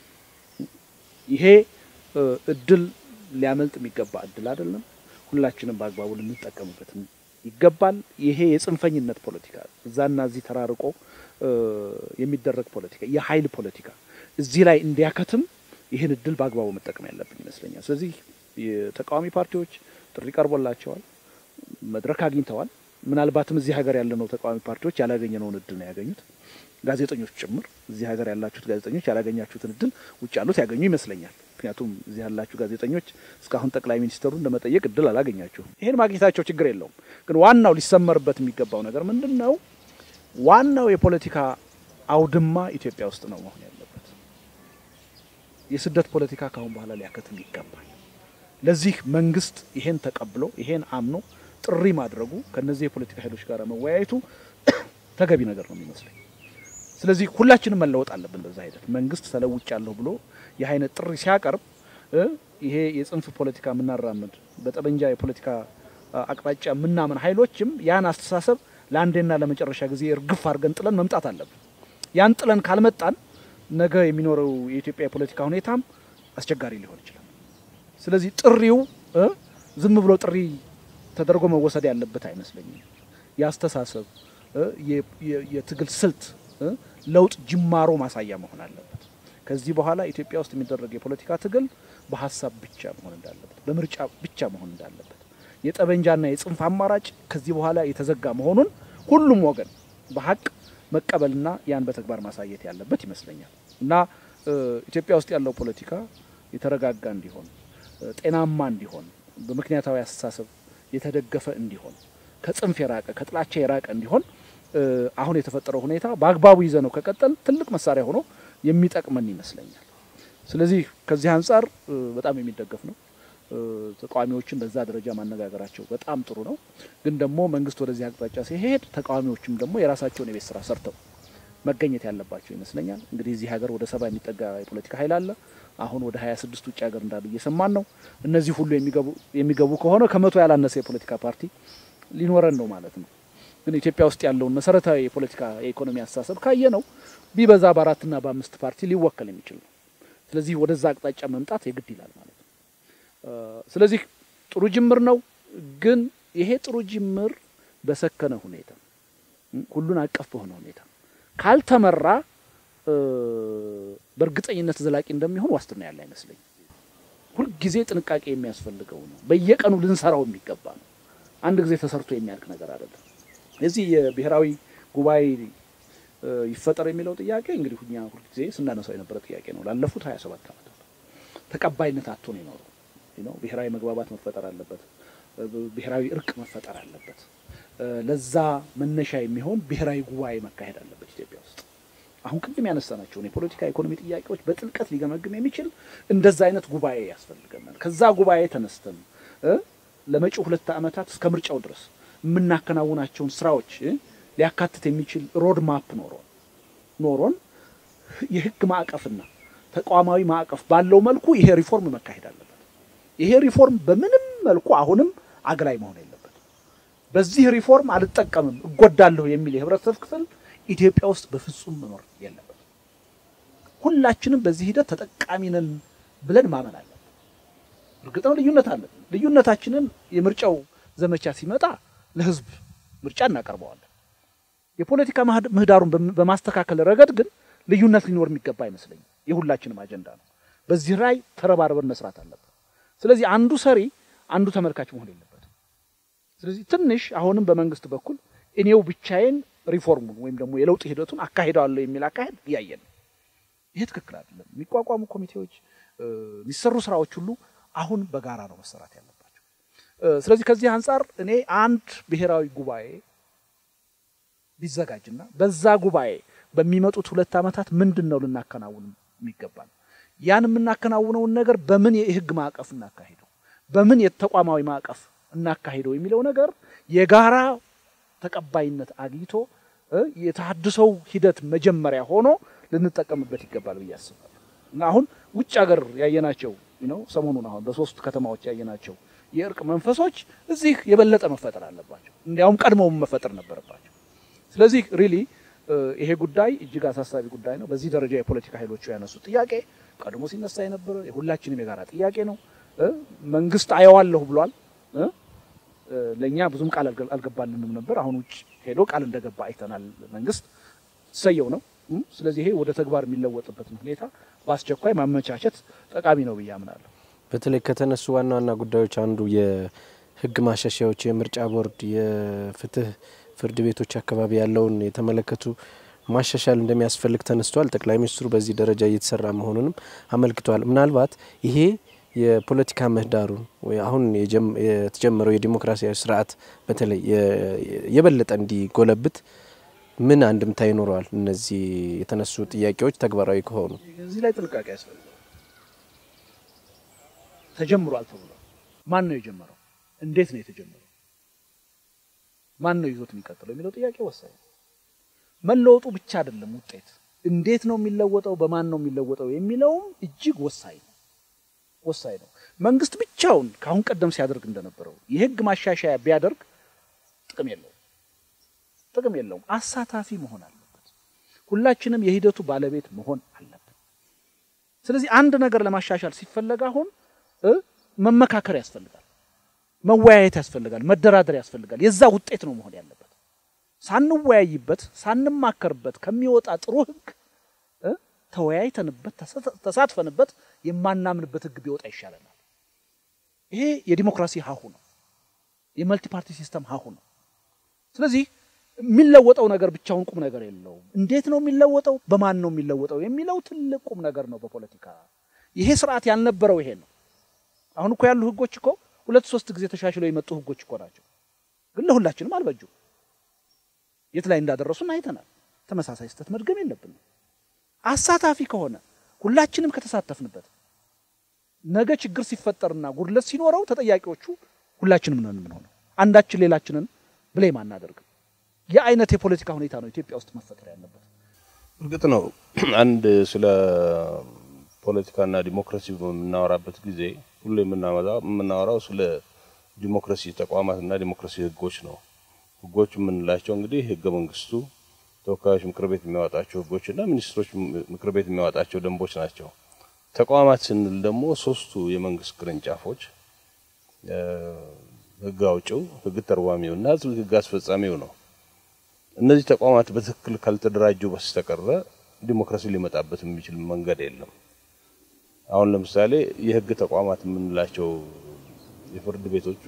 ይሄ እድል ሊያመልጥ የሚገባ እድል አይደለም። ሁላችንም በአግባቡ ልንጠቀምበት ይገባል። ይሄ የጽንፈኝነት ፖለቲካ እዛና እዚህ ተራርቆ የሚደረግ ፖለቲካ፣ የኃይል ፖለቲካ እዚህ ላይ እንዲያከትም ይህን እድል በአግባቡ መጠቀም ያለብን ይመስለኛል። ስለዚህ የተቃዋሚ ፓርቲዎች ጥሪ ቀርቦላቸዋል፣ መድረክ አግኝተዋል። ምናልባትም እዚህ ሀገር ያለነው ተቃዋሚ ፓርቲዎች ያላገኘነውን እድል ነው ያገኙት። ጋዜጠኞች ጭምር እዚህ ሀገር ያላችሁት ጋዜጠኞች ያላገኛችሁትን እድል ውጭ ያሉት ያገኙ ይመስለኛል። ምክንያቱም እዚህ ያላችሁ ጋዜጠኞች እስካሁን ጠቅላይ ሚኒስትሩን ለመጠየቅ እድል አላገኛችሁም። ይሄን ማግኘታቸው ችግር የለውም። ግን ዋናው ሊሰመርበት የሚገባው ነገር ምንድን ነው? ዋናው የፖለቲካ አውድማ ኢትዮጵያ ውስጥ ነው መሆን ያለበት። የስደት ፖለቲካ ካሁን በኋላ ሊያከትም ይገባል። ለዚህ መንግስት ይሄን ተቀብሎ ይሄን አምኖ ጥሪ ማድረጉ ከነዚህ የፖለቲካ ኃይሎች ጋር መወያየቱ ተገቢ ነገር ነው የሚመስለኝ። ስለዚህ ሁላችንም መለወጥ አለብን። በዛ ሂደት መንግስት ተለውጫለሁ ብሎ ይህ አይነት ጥሪ ሲያቀርብ ይሄ የጽንፍ ፖለቲካ የምናራምድ በጠመንጃ የፖለቲካ አቅጣጫ የምናምን ኃይሎችም ያን አስተሳሰብ ለአንዴና ለመጨረሻ ጊዜ እርግፍ አድርገን ጥለን መምጣት አለብን። ያን ጥለን ካልመጣን ነገ የሚኖረው የኢትዮጵያ የፖለቲካ ሁኔታም አስቸጋሪ ሊሆን ይችላል። ስለዚህ ጥሪው ዝም ብሎ ጥሪ ተደርጎ መወሰድ ያለበት አይመስለኝም። የአስተሳሰብ የትግል ስልት ለውጥ ጅማሮ ማሳያ መሆን አለበት። ከዚህ በኋላ ኢትዮጵያ ውስጥ የሚደረግ የፖለቲካ ትግል በሀሳብ ብቻ መሆን እንዳለበት፣ በምርጫ ብቻ መሆን እንዳለበት፣ የጠበንጃና የጽንፍ አማራጭ ከዚህ በኋላ የተዘጋ መሆኑን ሁሉም ወገን በሀቅ መቀበልና ያን በተግባር ማሳየት ያለበት ይመስለኛል እና ኢትዮጵያ ውስጥ ያለው ፖለቲካ የተረጋጋ እንዲሆን፣ ጤናማ እንዲሆን፣ በምክንያታዊ አስተሳሰብ የተደገፈ እንዲሆን፣ ከጽንፍ የራቀ ከጥላቻ የራቀ እንዲሆን አሁን የተፈጠረው ሁኔታ በአግባቡ ይዘ ነው ከቀጠል ትልቅ መሳሪያ ሆኖ የሚጠቅመን ይመስለኛል። ስለዚህ ከዚህ አንጻር በጣም የሚደገፍ ነው። ተቃዋሚዎችን በዛ ደረጃ ማነጋገራቸው በጣም ጥሩ ነው። ግን ደግሞ መንግስት ወደዚህ አቅጣጫ ሲሄድ ተቃዋሚዎችም ደግሞ የራሳቸውን የቤት ስራ ሰርተው መገኘት ያለባቸው ይመስለኛል። እንግዲህ እዚህ ሀገር ወደ ሰባ የሚጠጋ የፖለቲካ ኃይል አለ። አሁን ወደ ሀያ ስድስት ውጭ ሀገር እንዳሉ እየሰማን ነው። እነዚህ ሁሉ የሚገቡ ከሆነ ከመቶ ያላነሰ የፖለቲካ ፓርቲ ሊኖረን ነው ማለት ነው። ግን ኢትዮጵያ ውስጥ ያለውን መሰረታዊ የፖለቲካ የኢኮኖሚ አስተሳሰብ ካየ ነው ቢበዛ በአራትና በአምስት ፓርቲ ሊወከል የሚችል ነው። ስለዚህ ወደዛ አቅጣጫ መምጣት የግድ ይላል ማለት ነው። ስለዚህ ጥሩ ጅምር ነው። ግን ይሄ ጥሩ ጅምር በሰከነ ሁኔታ ሁሉን አቀፍ በሆነ ሁኔታ ካልተመራ በእርግጠኝነት ዘላቂ እንደሚሆን ዋስትና ያለ አይመስለኝም። ሁልጊዜ ጥንቃቄ የሚያስፈልገው ነው። በየቀኑ ልንሰራው የሚገባ ነው። አንድ ጊዜ ተሰርቶ የሚያልቅ ነገር አይደለም። እዚህ የብሔራዊ ጉባኤ ይፈጠር የሚለው ጥያቄ እንግዲህ እኛ ሁልጊዜ ስናነሳው የነበረ ጥያቄ ነው። ላለፉት ሀያ ሰባት ዓመታት ተቀባይነት አጥቶ ነው የኖረው። ብሔራዊ መግባባት መፈጠር አለበት። ብሔራዊ እርቅ መፈጠር አለበት። ለዛ መነሻ የሚሆን ብሔራዊ ጉባኤ መካሄድ አለበት ኢትዮጵያ ውስጥ። አሁን ቅድም ያነሳናቸውን የፖለቲካ ኢኮኖሚ ጥያቄዎች በጥልቀት ሊገመግም የሚችል እንደዛ አይነት ጉባኤ ያስፈልገናል። ከዛ ጉባኤ ተነስተን ለመጪው ሁለት ዓመታት እስከ ምርጫው ድረስ የምናከናውናቸውን ስራዎች ሊያካትት የሚችል ሮድ ማፕ ኖሮን ኖሮን የህግ ማዕቀፍና ተቋማዊ ማዕቀፍ ባለው መልኩ ይሄ ሪፎርም መካሄድ አለበት። ይሄ ሪፎርም በምንም መልኩ አሁንም አግላይ መሆን የለበት። በዚህ ሪፎርም አልጠቀምም እጎዳለሁ የሚል የህብረተሰብ ክፍል ኢትዮጵያ ውስጥ በፍጹም መኖር የለበት። ሁላችንም በዚህ ሂደት ተጠቃሚ ነን ብለን ማመን አለን። እርግጥ ነው ልዩነት አለን። ልዩነታችንን የምርጫው ዘመቻ ሲመጣ ለህዝብ ምርጫ እናቀርበዋለን። የፖለቲካ ምህዳሩን በማስተካከል ረገድ ግን ልዩነት ሊኖር የሚገባ አይመስለኝም። የሁላችንም አጀንዳ ነው። በዚህ ላይ ተረባርበን መስራት አለብን። ስለዚህ አንዱ ሰሪ አንዱ ተመልካች መሆን የለበትም። ስለዚህ ትንሽ አሁንም በመንግስት በኩል እኔው ብቻዬን ሪፎርሙን ወይም ደግሞ የለውጥ ሂደቱን አካሂደዋለሁ የሚል አካሄድ እያየን ነው። ይሄ ትክክል አይደለም። የሚቋቋሙ ኮሚቴዎች፣ የሚሰሩ ስራዎች ሁሉ አሁን በጋራ ነው መሰራት ያለባቸው። ስለዚህ ከዚህ አንጻር እኔ አንድ ብሔራዊ ጉባኤ ቢዘጋጅና በዛ ጉባኤ በሚመጡት ሁለት ዓመታት ምንድን ነው ልናከናውን የሚገባል ያን የምናከናውነውን ነገር በምን የህግ ማዕቀፍ እናካሂደው፣ በምን የተቋማዊ ማዕቀፍ እናካሂደው የሚለው ነገር የጋራ ተቀባይነት አግኝቶ የተሃድሶው ሂደት መጀመሪያ ሆኖ ልንጠቀምበት ይገባል ብዬ አስባለሁ። እና አሁን ውጭ ሀገር ያየናቸው ነው ሰሞኑን አሁን በሶስት ከተማዎች ያየናቸው የእርቅ መንፈሶች እዚህ የበለጠ መፈጠር አለባቸው። እንዲያውም ቀድሞውም መፈጠር ነበረባቸው። ስለዚህ ሪሊ ይሄ ጉዳይ እጅግ አሳሳቢ ጉዳይ ነው። በዚህ ደረጃ የፖለቲካ ኃይሎቹ ያነሱት ጥያቄ ቀድሞ ሲነሳ የነበረ የሁላችንም የጋራ ጥያቄ ነው። መንግስት አየዋለሁ ብሏል። ለእኛ ብዙም ቃል አልገባልንም ነበር። አሁን ውጭ ሄዶ ቃል እንደገባ አይተናል። መንግስት ሰየው ነው። ስለዚህ ይሄ ወደ ተግባር የሚለወጥበትን ሁኔታ በአስቸኳይ ማመቻቸት ጠቃሚ ነው ብዬ አምናለሁ። በተለይ ከተነሱ ዋና ዋና ጉዳዮች አንዱ የህግ ማሻሻያዎች፣ የምርጫ ቦርድ፣ የፍትህ ፍርድ ቤቶች አካባቢ ያለውን የተመለከቱ ማሻሻል እንደሚያስፈልግ ተነስቷል። ጠቅላይ ሚኒስትሩ በዚህ ደረጃ እየተሰራ መሆኑንም አመልክተዋል። ምናልባት ይሄ የፖለቲካ ምህዳሩን አሁን የተጀመረው የዲሞክራሲያዊ ስርዓት በተለይ የበለጠ እንዲጎለብት ምን አንድምታ ይኖረዋል? እነዚህ የተነሱ ጥያቄዎች ተግባራዊ ከሆኑ እዚህ ላይ ጥንቃቄ ያስፈልጋል። ተጀምሯል ተብሏል። ማን ነው የጀመረው? እንዴት ነው የተጀመረው? ማን ነው ይዞት የሚቀጥለው የሚለው ጥያቄ ወሳኝ ነው። መለወጡ ብቻ አይደለም ውጤት፣ እንዴት ነው የሚለወጠው፣ በማን ነው የሚለወጠው የሚለውም እጅግ ወሳኝ ነው ወሳኝ ነው። መንግስት ብቻውን ከአሁን ቀደም ሲያደርግ እንደነበረው የህግ ማሻሻያ ቢያደርግ ጥቅም የለውም ጥቅም የለውም። አሳታፊ መሆን አለበት። ሁላችንም የሂደቱ ባለቤት መሆን አለብን። ስለዚህ አንድ ነገር ለማሻሻል ሲፈለግ አሁን መመካከር ያስፈልጋል፣ መወያየት ያስፈልጋል፣ መደራደር ያስፈልጋል። የዛ ውጤት ነው መሆን ያለበት። ሳንወያይበት ሳንማከርበት ከሚወጣ ጥሩ ህግ ተወያይተንበት ተሳትፈንበት የማናምንበት ህግ ቢወጣ ይሻለናል። ይሄ የዲሞክራሲ ሀሁ ነው። የመልቲ ፓርቲ ሲስተም ሀሁ ነው። ስለዚህ የሚለወጠው ነገር ብቻውን ቁም ነገር የለውም። እንዴት ነው የሚለወጠው፣ በማን ነው የሚለወጠው የሚለው ትልቅ ቁም ነገር ነው በፖለቲካ። ይሄ ስርዓት ያልነበረው ይሄ ነው። አሁን እኮ ያሉ ህጎች እኮ ሁለት ሶስት ጊዜ ተሻሽለው የመጡ ህጎች እኮ ናቸው፣ ግን ለሁላችንም አልበጁ። የት ላይ እንዳደረሱን አይተናል። ተመሳሳይ ስህተት መድገም የለብንም። አሳታፊ ከሆነ ሁላችንም ከተሳተፍንበት ነገ ችግር ሲፈጠርና ጉድለት ሲኖረው ተጠያቂዎቹ ሁላችንም ነን የምንሆነው። አንዳችን ሌላችንን ብሌም አናደርግም። የአይነት የፖለቲካ ሁኔታ ነው ኢትዮጵያ ውስጥ መፈጠር ያለበት። እርግጥ ነው አንድ ስለ ፖለቲካና ዲሞክራሲ በምናወራበት ጊዜ ሁሉ የምናወራው ስለ ዲሞክራሲ ተቋማትና ዲሞክራሲ ህጎች ነው። ህጎች የምንላቸው እንግዲህ ህገ መንግስቱ፣ ተወካዮች ምክር ቤት የሚያወጣቸው ህጎችና ሚኒስትሮች ምክር ቤት የሚያወጣቸው ደንቦች ናቸው። ተቋማት ስንል ደግሞ ሶስቱ የመንግስት ቅርንጫፎች ህግ አውጪው፣ ህግ ተርጓሚው እና ህግ አስፈጻሚው ነው። እነዚህ ተቋማት በትክክል ካልተደራጁ በስተቀረ ዲሞክራሲ ሊመጣበት የሚችል መንገድ የለም። አሁን ለምሳሌ የህግ ተቋማት የምንላቸው የፍርድ ቤቶቹ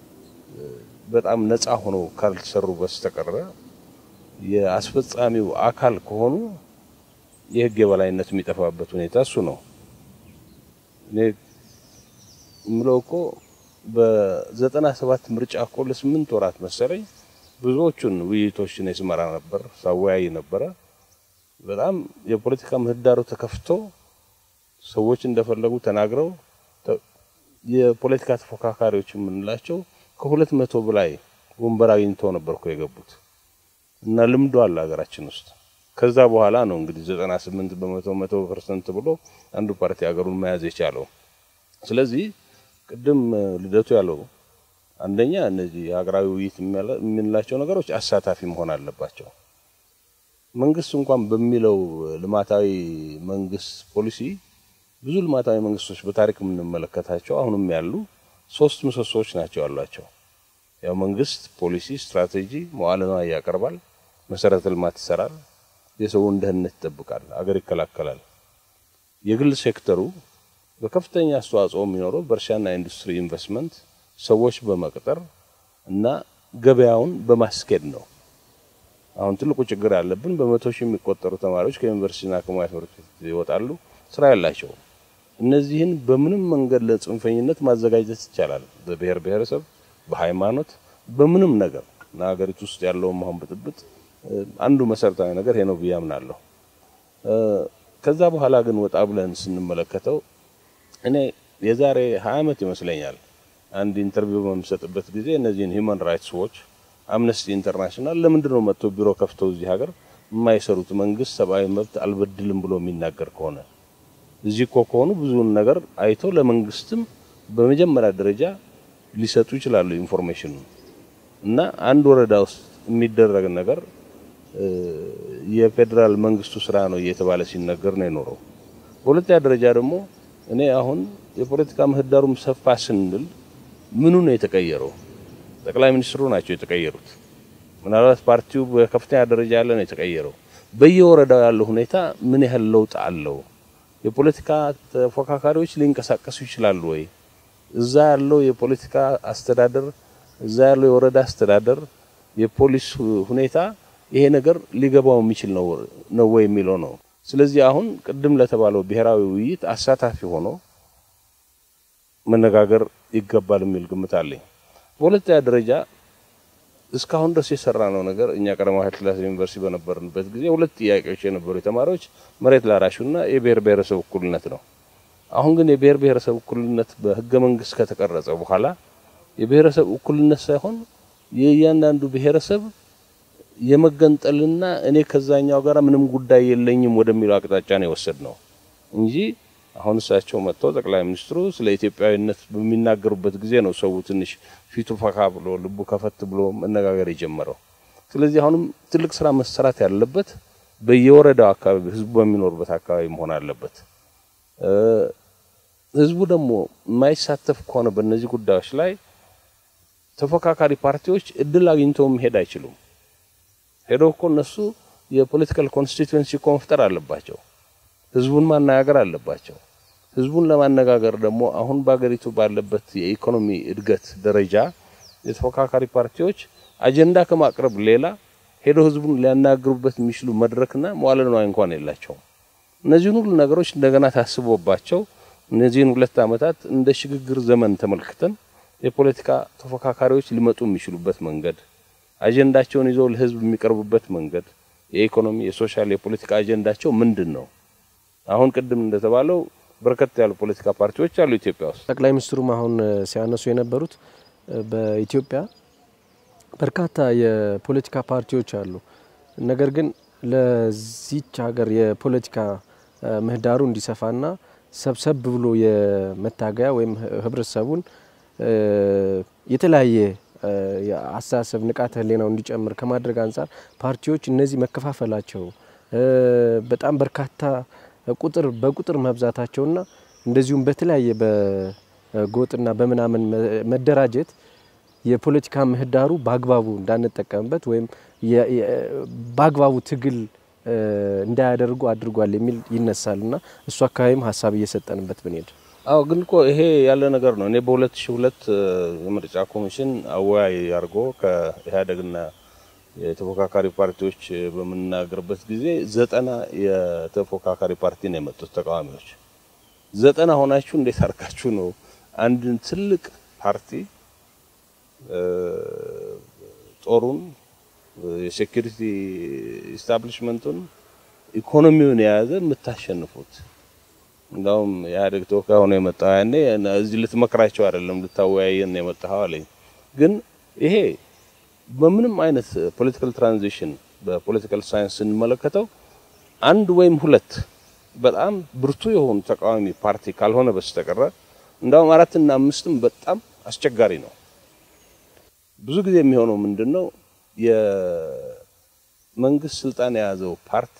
በጣም ነፃ ሆነው ካልተሰሩ በስተቀረ የአስፈጻሚው አካል ከሆኑ የህግ የበላይነት የሚጠፋበት ሁኔታ እሱ ነው። እኔ የምለው እኮ በዘጠና ሰባት ምርጫ እኮ ለስምንት ወራት መሰለኝ ብዙዎቹን ውይይቶችን የስመራ ነበር፣ ሳወያይ ነበረ። በጣም የፖለቲካ ምህዳሩ ተከፍቶ ሰዎች እንደፈለጉ ተናግረው የፖለቲካ ተፎካካሪዎች የምንላቸው ከሁለት መቶ በላይ ወንበር አግኝተው ነበር እኮ የገቡት እና ልምዶ አለ ሀገራችን ውስጥ። ከዛ በኋላ ነው እንግዲህ ዘጠና ስምንት በመቶ መቶ ፐርሰንት ብሎ አንዱ ፓርቲ ሀገሩን መያዝ የቻለው። ስለዚህ ቅድም ልደቱ ያለው አንደኛ እነዚህ ሀገራዊ ውይይት የምንላቸው ነገሮች አሳታፊ መሆን አለባቸው። መንግስት እንኳን በሚለው ልማታዊ መንግስት ፖሊሲ ብዙ ልማታዊ መንግስቶች በታሪክ የምንመለከታቸው አሁንም ያሉ ሶስት ምሰሶዎች ናቸው ያሏቸው። ያው መንግስት ፖሊሲ፣ ስትራቴጂ፣ መዋዕለ ንዋይ ያቀርባል፣ መሰረተ ልማት ይሰራል፣ የሰውን ደህንነት ይጠብቃል፣ አገር ይከላከላል። የግል ሴክተሩ በከፍተኛ አስተዋጽኦ የሚኖረው በእርሻና ኢንዱስትሪ ኢንቨስትመንት ሰዎች በመቅጠር እና ገበያውን በማስኬድ ነው። አሁን ትልቁ ችግር ያለብን በመቶ ሺህ የሚቆጠሩ ተማሪዎች ከዩኒቨርሲቲና ከሙያ ትምህርት ቤት ይወጣሉ፣ ስራ ያላቸውም። እነዚህን በምንም መንገድ ለጽንፈኝነት ማዘጋጀት ይቻላል። በብሔር ብሔረሰብ፣ በሃይማኖት፣ በምንም ነገር እና ሀገሪቱ ውስጥ ያለውን አሁን ብጥብጥ አንዱ መሰረታዊ ነገር ይሄ ነው ብዬ አምናለሁ። ከዛ በኋላ ግን ወጣ ብለን ስንመለከተው እኔ የዛሬ ሀያ ዓመት ይመስለኛል አንድ ኢንተርቪው በምሰጥበት ጊዜ እነዚህን ሂውማን ራይትስ ዎች፣ አምነስቲ ኢንተርናሽናል ለምንድን ነው መጥቶ ቢሮ ከፍተው እዚህ ሀገር የማይሰሩት መንግስት ሰብአዊ መብት አልበድልም ብሎ የሚናገር ከሆነ እዚህ እኮ ከሆኑ ብዙውን ነገር አይተው ለመንግስትም በመጀመሪያ ደረጃ ሊሰጡ ይችላሉ ኢንፎርሜሽኑ እና አንድ ወረዳ ውስጥ የሚደረግ ነገር የፌዴራል መንግስቱ ስራ ነው እየተባለ ሲነገር ነው የኖረው። በሁለተኛ ደረጃ ደግሞ እኔ አሁን የፖለቲካ ምህዳሩም ሰፋ ስንል ምኑ ነው የተቀየረው? ጠቅላይ ሚኒስትሩ ናቸው የተቀየሩት። ምናልባት ፓርቲው በከፍተኛ ደረጃ ያለ ነው የተቀየረው። በየወረዳው ያለው ሁኔታ ምን ያህል ለውጥ አለው? የፖለቲካ ተፎካካሪዎች ሊንቀሳቀሱ ይችላሉ ወይ? እዛ ያለው የፖለቲካ አስተዳደር፣ እዛ ያለው የወረዳ አስተዳደር፣ የፖሊስ ሁኔታ ይሄ ነገር ሊገባው የሚችል ነው ወይ የሚለው ነው። ስለዚህ አሁን ቅድም ለተባለው ብሔራዊ ውይይት አሳታፊ ሆኖ መነጋገር ይገባል የሚል ግምት አለኝ። በሁለተኛ ደረጃ እስካሁን ድረስ የሰራ ነው ነገር እኛ ቀዳማዊ ኃይለ ሥላሴ ዩኒቨርሲቲ በነበርንበት ጊዜ ሁለት ጥያቄዎች የነበሩ የተማሪዎች መሬት ላራሹና የብሔር ብሔረሰብ እኩልነት ነው። አሁን ግን የብሔር ብሔረሰብ እኩልነት በህገ መንግስት ከተቀረጸ በኋላ የብሔረሰብ እኩልነት ሳይሆን የእያንዳንዱ ብሔረሰብ የመገንጠልና እኔ ከዛኛው ጋር ምንም ጉዳይ የለኝም ወደሚለው አቅጣጫ ነው የወሰድ ነው እንጂ አሁን እሳቸው መጥተው ጠቅላይ ሚኒስትሩ ስለ ኢትዮጵያዊነት በሚናገሩበት ጊዜ ነው ሰው ትንሽ ፊቱ ፈካ ብሎ ልቡ ከፈት ብሎ መነጋገር የጀመረው። ስለዚህ አሁንም ትልቅ ስራ መሰራት ያለበት በየወረዳው አካባቢ ህዝቡ በሚኖርበት አካባቢ መሆን አለበት። ህዝቡ ደግሞ የማይሳተፍ ከሆነ በእነዚህ ጉዳዮች ላይ ተፎካካሪ ፓርቲዎች እድል አግኝተው መሄድ አይችሉም። ሄደው እኮ እነሱ የፖለቲካል ኮንስቲትዌንሲ እኮ መፍጠር አለባቸው። ህዝቡን ማነጋገር አለባቸው። ህዝቡን ለማነጋገር ደግሞ አሁን በሀገሪቱ ባለበት የኢኮኖሚ እድገት ደረጃ የተፎካካሪ ፓርቲዎች አጀንዳ ከማቅረብ ሌላ ሄደው ህዝቡን ሊያናግሩበት የሚችሉ መድረክና መዋለ ንዋይ እንኳን የላቸውም። እነዚህን ሁሉ ነገሮች እንደገና ታስቦባቸው እነዚህን ሁለት ዓመታት እንደ ሽግግር ዘመን ተመልክተን የፖለቲካ ተፎካካሪዎች ሊመጡ የሚችሉበት መንገድ አጀንዳቸውን ይዘው ለህዝብ የሚቀርቡበት መንገድ የኢኮኖሚ፣ የሶሻል፣ የፖለቲካ አጀንዳቸው ምንድን ነው? አሁን ቅድም እንደተባለው በርከት ያሉ ፖለቲካ ፓርቲዎች አሉ ኢትዮጵያ ውስጥ። ጠቅላይ ሚኒስትሩም አሁን ሲያነሱ የነበሩት በኢትዮጵያ በርካታ የፖለቲካ ፓርቲዎች አሉ። ነገር ግን ለዚች ሀገር የፖለቲካ ምህዳሩ እንዲሰፋና ሰብሰብ ብሎ የመታገያ ወይም ህብረተሰቡን የተለያየ አስተሳሰብ ንቃተ ህሊናው እንዲጨምር ከማድረግ አንጻር ፓርቲዎች እነዚህ መከፋፈላቸው በጣም በርካታ ቁጥር በቁጥር መብዛታቸውና እንደዚሁም በተለያየ በጎጥና በምናምን መደራጀት የፖለቲካ ምህዳሩ በአግባቡ እንዳንጠቀምበት ወይም በአግባቡ ትግል እንዳያደርጉ አድርጓል የሚል ይነሳል እና እሱ አካባቢም ሀሳብ እየሰጠንበት ብንሄድ አዎ ግን እኮ ይሄ ያለ ነገር ነው። እኔ በ2002 የምርጫ ኮሚሽን አወያይ አድርጎ ከኢህአዴግና የተፎካካሪ ፓርቲዎች በምናገርበት ጊዜ ዘጠና የተፎካካሪ ፓርቲ ነው የመጡት ተቃዋሚዎች። ዘጠና ሆናችሁ እንዴት አድርጋችሁ ነው አንድን ትልቅ ፓርቲ ጦሩን፣ የሴኩሪቲ ኢስታብሊሽመንቱን፣ ኢኮኖሚውን የያዘ የምታሸንፉት? እንዳውም የኢህአዴግ ተወካይ ሆኖ የመጣው ያኔ እዚህ ልትመክራቸው አይደለም ልታወያየን የመጣኸው አለኝ። ግን ይሄ በምንም አይነት ፖለቲካል ትራንዚሽን በፖለቲካል ሳይንስ ስንመለከተው አንድ ወይም ሁለት በጣም ብርቱ የሆኑ ተቃዋሚ ፓርቲ ካልሆነ በስተቀረ እንዳውም አራትና አምስትም በጣም አስቸጋሪ ነው። ብዙ ጊዜ የሚሆነው ምንድን ነው? የመንግስት ስልጣን የያዘው ፓርቲ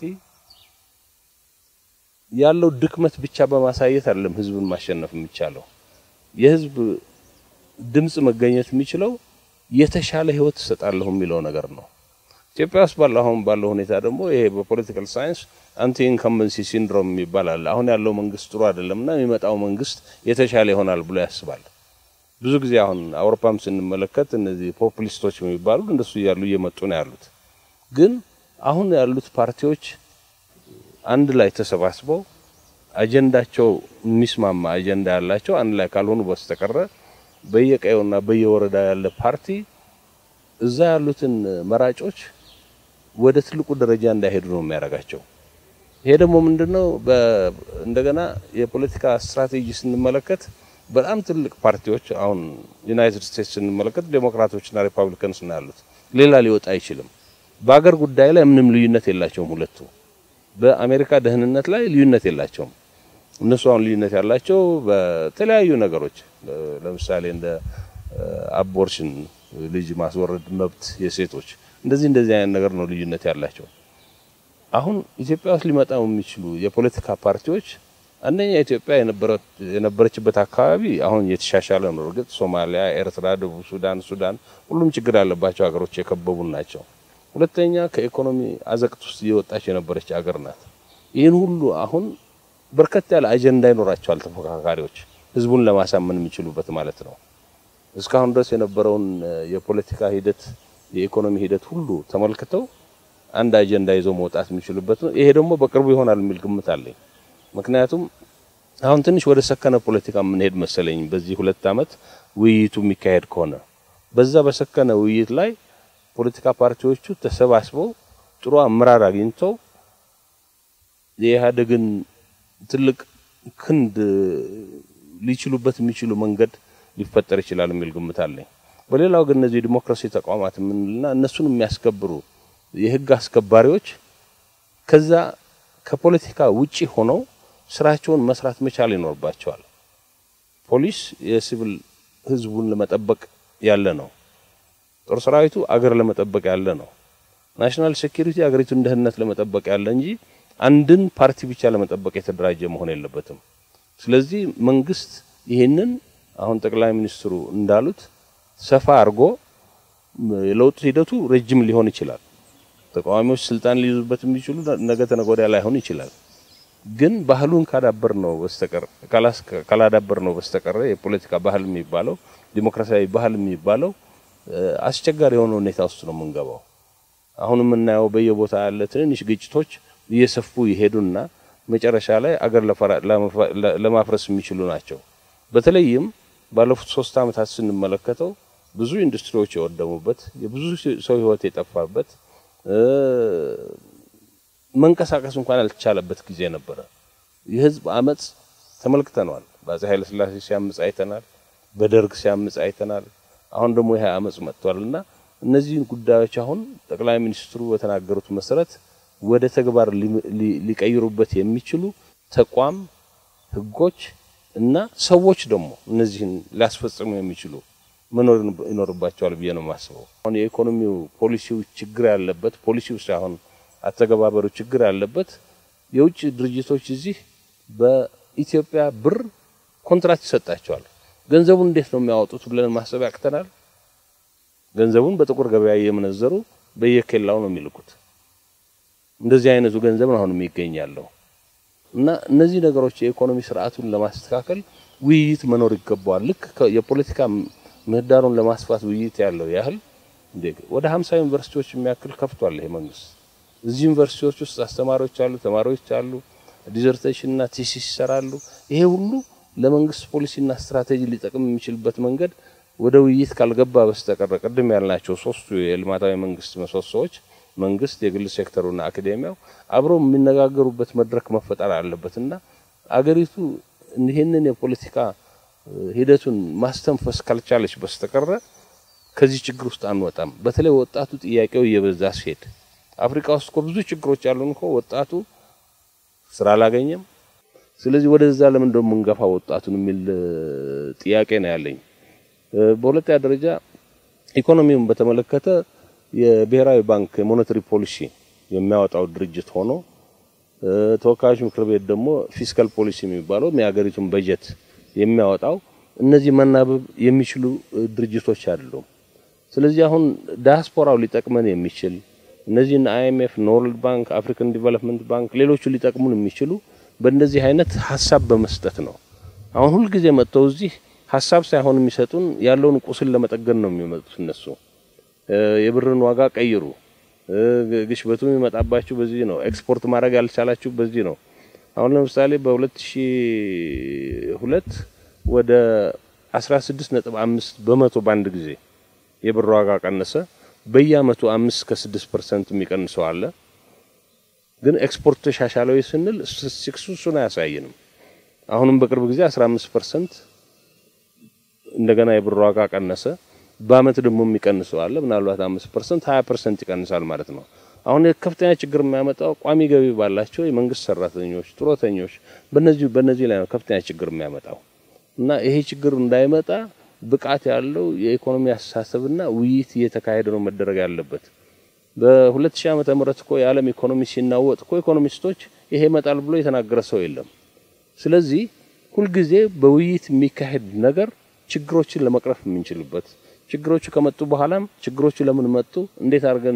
ያለው ድክመት ብቻ በማሳየት አይደለም ህዝብን ማሸነፍ የሚቻለው። የህዝብ ድምጽ መገኘት የሚችለው የተሻለ ህይወት እሰጣለሁ የሚለው ነገር ነው። ኢትዮጵያ ውስጥ ባለው አሁን ባለው ሁኔታ ደግሞ ይሄ በፖለቲካል ሳይንስ አንቲ ኢንከምበንሲ ሲንድሮም ይባላል። አሁን ያለው መንግስት ጥሩ አይደለምና የሚመጣው መንግስት የተሻለ ይሆናል ብሎ ያስባል። ብዙ ጊዜ አሁን አውሮፓም ስንመለከት እነዚህ ፖፑሊስቶች የሚባሉ እንደሱ እያሉ እየመጡ ነው ያሉት። ግን አሁን ያሉት ፓርቲዎች አንድ ላይ ተሰባስበው አጀንዳቸው የሚስማማ አጀንዳ ያላቸው አንድ ላይ ካልሆኑ በስተቀረ በየቀየውና በየወረዳ ያለ ፓርቲ እዛ ያሉትን መራጮች ወደ ትልቁ ደረጃ እንዳይሄዱ ነው የሚያደርጋቸው። ይሄ ደግሞ ምንድነው? እንደገና የፖለቲካ ስትራቴጂ ስንመለከት በጣም ትልቅ ፓርቲዎች አሁን ዩናይትድ ስቴትስ ስንመለከት ዴሞክራቶችና ሪፐብሊካንስ ነው ያሉት። ሌላ ሊወጣ አይችልም። በአገር ጉዳይ ላይ ምንም ልዩነት የላቸውም ሁለቱ። በአሜሪካ ደህንነት ላይ ልዩነት የላቸውም። እነሱ አሁን ልዩነት ያላቸው በተለያዩ ነገሮች ለምሳሌ እንደ አቦርሽን ልጅ ማስወረድ መብት የሴቶች እንደዚህ እንደዚህ አይነት ነገር ነው ልዩነት ያላቸው። አሁን ኢትዮጵያ ውስጥ ሊመጣው የሚችሉ የፖለቲካ ፓርቲዎች አንደኛ ኢትዮጵያ የነበረችበት አካባቢ አሁን የተሻሻለ ነው። እርግጥ ሶማሊያ፣ ኤርትራ፣ ደቡብ ሱዳን፣ ሱዳን ሁሉም ችግር ያለባቸው ሀገሮች የከበቡን ናቸው። ሁለተኛ ከኢኮኖሚ አዘቅት ውስጥ እየወጣች የነበረች ሀገር ናት። ይህን ሁሉ አሁን በርከት ያለ አጀንዳ ይኖራቸዋል ተፎካካሪዎች ህዝቡን ለማሳመን የሚችሉበት ማለት ነው። እስካሁን ድረስ የነበረውን የፖለቲካ ሂደት የኢኮኖሚ ሂደት ሁሉ ተመልክተው አንድ አጀንዳ ይዘው መውጣት የሚችሉበት ነው። ይሄ ደግሞ በቅርቡ ይሆናል የሚል ግምት አለኝ። ምክንያቱም አሁን ትንሽ ወደ ሰከነ ፖለቲካ የምንሄድ መሰለኝ። በዚህ ሁለት ዓመት ውይይቱ የሚካሄድ ከሆነ በዛ በሰከነ ውይይት ላይ ፖለቲካ ፓርቲዎቹ ተሰባስበው ጥሩ አመራር አግኝተው የኢህአዴግን ትልቅ ክንድ ሊችሉበት የሚችሉ መንገድ ሊፈጠር ይችላል የሚል ግምት አለኝ። በሌላው ግን እነዚህ ዲሞክራሲ ተቋማት የምንልና እነሱን የሚያስከብሩ የህግ አስከባሪዎች ከዛ ከፖለቲካ ውጪ ሆነው ስራቸውን መስራት መቻል ይኖርባቸዋል። ፖሊስ የሲቪል ህዝቡን ለመጠበቅ ያለ ነው። ጦር ሰራዊቱ አገር ለመጠበቅ ያለ ነው። ናሽናል ሴኩሪቲ አገሪቱን ደህንነት ለመጠበቅ ያለ እንጂ አንድን ፓርቲ ብቻ ለመጠበቅ የተደራጀ መሆን የለበትም። ስለዚህ መንግስት ይህንን አሁን ጠቅላይ ሚኒስትሩ እንዳሉት ሰፋ አድርጎ የለውጥ ሂደቱ ረጅም ሊሆን ይችላል። ተቃዋሚዎች ስልጣን ሊይዙበት የሚችሉ ነገ ተነገ ወዲያ ላይሆን ይችላል። ግን ባህሉን ካዳበር ነው በስተቀር ካላዳበር ነው በስተቀር የፖለቲካ ባህል የሚባለው ዲሞክራሲያዊ ባህል የሚባለው አስቸጋሪ የሆነ ሁኔታ ውስጥ ነው የምንገባው። አሁን የምናየው በየቦታ ያለ ትንንሽ ግጭቶች እየሰፉ ይሄዱና መጨረሻ ላይ አገር ለማፍረስ የሚችሉ ናቸው። በተለይም ባለፉት ሶስት ዓመታት ስንመለከተው ብዙ ኢንዱስትሪዎች የወደሙበት የብዙ ሰው ሕይወት የጠፋበት መንቀሳቀስ እንኳን ያልተቻለበት ጊዜ ነበረ። የህዝብ አመጽ ተመልክተነዋል። በአፄ ኃይለ ሥላሴ ሲያምጽ አይተናል። በደርግ ሲያምጽ አይተናል። አሁን ደግሞ ይሄ አመጽ መጥቷል እና እነዚህን ጉዳዮች አሁን ጠቅላይ ሚኒስትሩ በተናገሩት መሰረት ወደ ተግባር ሊቀይሩበት የሚችሉ ተቋም፣ ህጎች እና ሰዎች ደግሞ እነዚህን ሊያስፈጽሙ የሚችሉ መኖር ይኖርባቸዋል ብዬ ነው የማስበው። አሁን የኢኮኖሚው ፖሊሲው ችግር ያለበት ፖሊሲው ሳይሆን አተገባበሩ ችግር ያለበት የውጭ ድርጅቶች እዚህ በኢትዮጵያ ብር ኮንትራት ይሰጣቸዋል። ገንዘቡን እንዴት ነው የሚያወጡት ብለን ማሰብ ያቅተናል። ገንዘቡን በጥቁር ገበያ እየመነዘሩ በየኬላው ነው የሚልኩት። እንደዚህ አይነቱ ገንዘብ ነው አሁን የሚገኛለው እና እነዚህ ነገሮች የኢኮኖሚ ስርዓቱን ለማስተካከል ውይይት መኖር ይገባዋል። ልክ የፖለቲካ ምህዳሩን ለማስፋት ውይይት ያለው ያህል ወደ ሀምሳ ዩኒቨርሲቲዎች የሚያክል ከፍቷል ይሄ መንግስት። እዚህ ዩኒቨርሲቲዎች ውስጥ አስተማሪዎች አሉ፣ ተማሪዎች አሉ፣ ዲዘርቴሽንና ቲሲስ ይሰራሉ። ይሄ ሁሉ ለመንግስት ፖሊሲና ስትራቴጂ ሊጠቅም የሚችልበት መንገድ ወደ ውይይት ካልገባ በስተቀረ ቅድም ያልናቸው ሶስቱ የልማታዊ መንግስት ምሰሶዎች መንግስት፣ የግል ሴክተሩና አካዴሚያው አብረው የሚነጋገሩበት መድረክ መፈጠር አለበትና አገሪቱ ይህንን የፖለቲካ ሂደቱን ማስተንፈስ ካልቻለች በስተቀረ ከዚህ ችግር ውስጥ አንወጣም። በተለይ ወጣቱ ጥያቄው እየበዛ ሲሄድ አፍሪካ ውስጥ እኮ ብዙ ችግሮች ያሉን እኮ ወጣቱ ስራ አላገኘም። ስለዚህ ወደዛ ለምን እንደው የምንገፋ ወጣቱን የሚል ጥያቄ ነው ያለኝ። በሁለተኛ ደረጃ ኢኮኖሚውን በተመለከተ የብሔራዊ ባንክ የሞኔታሪ ፖሊሲ የሚያወጣው ድርጅት ሆኖ ተወካዮች ምክር ቤት ደግሞ ፊስካል ፖሊሲ የሚባለው የሀገሪቱን በጀት የሚያወጣው እነዚህ መናበብ የሚችሉ ድርጅቶች አይደሉም። ስለዚህ አሁን ዳያስፖራው ሊጠቅመን የሚችል እነዚህን አይኤምኤፍ፣ ወርልድ ባንክ፣ አፍሪካን ዲቨሎፕመንት ባንክ፣ ሌሎቹ ሊጠቅሙን የሚችሉ በእንደዚህ አይነት ሀሳብ በመስጠት ነው። አሁን ሁልጊዜ መጥተው እዚህ ሀሳብ ሳይሆን የሚሰጡን ያለውን ቁስል ለመጠገን ነው የሚመጡት እነሱ የብርን ዋጋ ቀይሩ፣ ግሽበቱ የሚመጣባችሁ በዚህ ነው፣ ኤክስፖርት ማድረግ ያልቻላችሁ በዚህ ነው። አሁን ለምሳሌ በ2002 ወደ 16.5 በመቶ በአንድ ጊዜ የብር ዋጋ ቀነሰ። በየአመቱ 5 እስከ 6% የሚቀንሰው አለ። ግን ኤክስፖርት ተሻሻለው ስንል ስታቲስቲክሱ እሱን አያሳየንም። አሁንም በቅርብ ጊዜ 15% እንደገና የብር ዋጋ ቀነሰ። በአመት ደግሞ የሚቀንሰው አለ። ምናልባት 5% 20% ይቀንሳል ማለት ነው። አሁን ከፍተኛ ችግር የሚያመጣው ቋሚ ገቢ ባላቸው የመንግስት ሰራተኞች፣ ጡረተኞች በነዚህ በነዚህ ላይ ነው ከፍተኛ ችግር የሚያመጣው እና ይሄ ችግር እንዳይመጣ ብቃት ያለው የኢኮኖሚ አስተሳሰብና ውይይት እየተካሄደ ነው መደረግ ያለበት። በ2000 ዓመተ ምህረት እኮ የዓለም ኢኮኖሚ ሲናወጥ እኮ ኢኮኖሚስቶች ይሄ ይመጣል ብሎ የተናገረ ሰው የለም። ስለዚህ ሁልጊዜ በውይይት የሚካሄድ ነገር ችግሮችን ለመቅረፍ የምንችልበት ችግሮቹ ከመጡ በኋላም ችግሮቹ ለምን መጡ፣ እንዴት አድርገን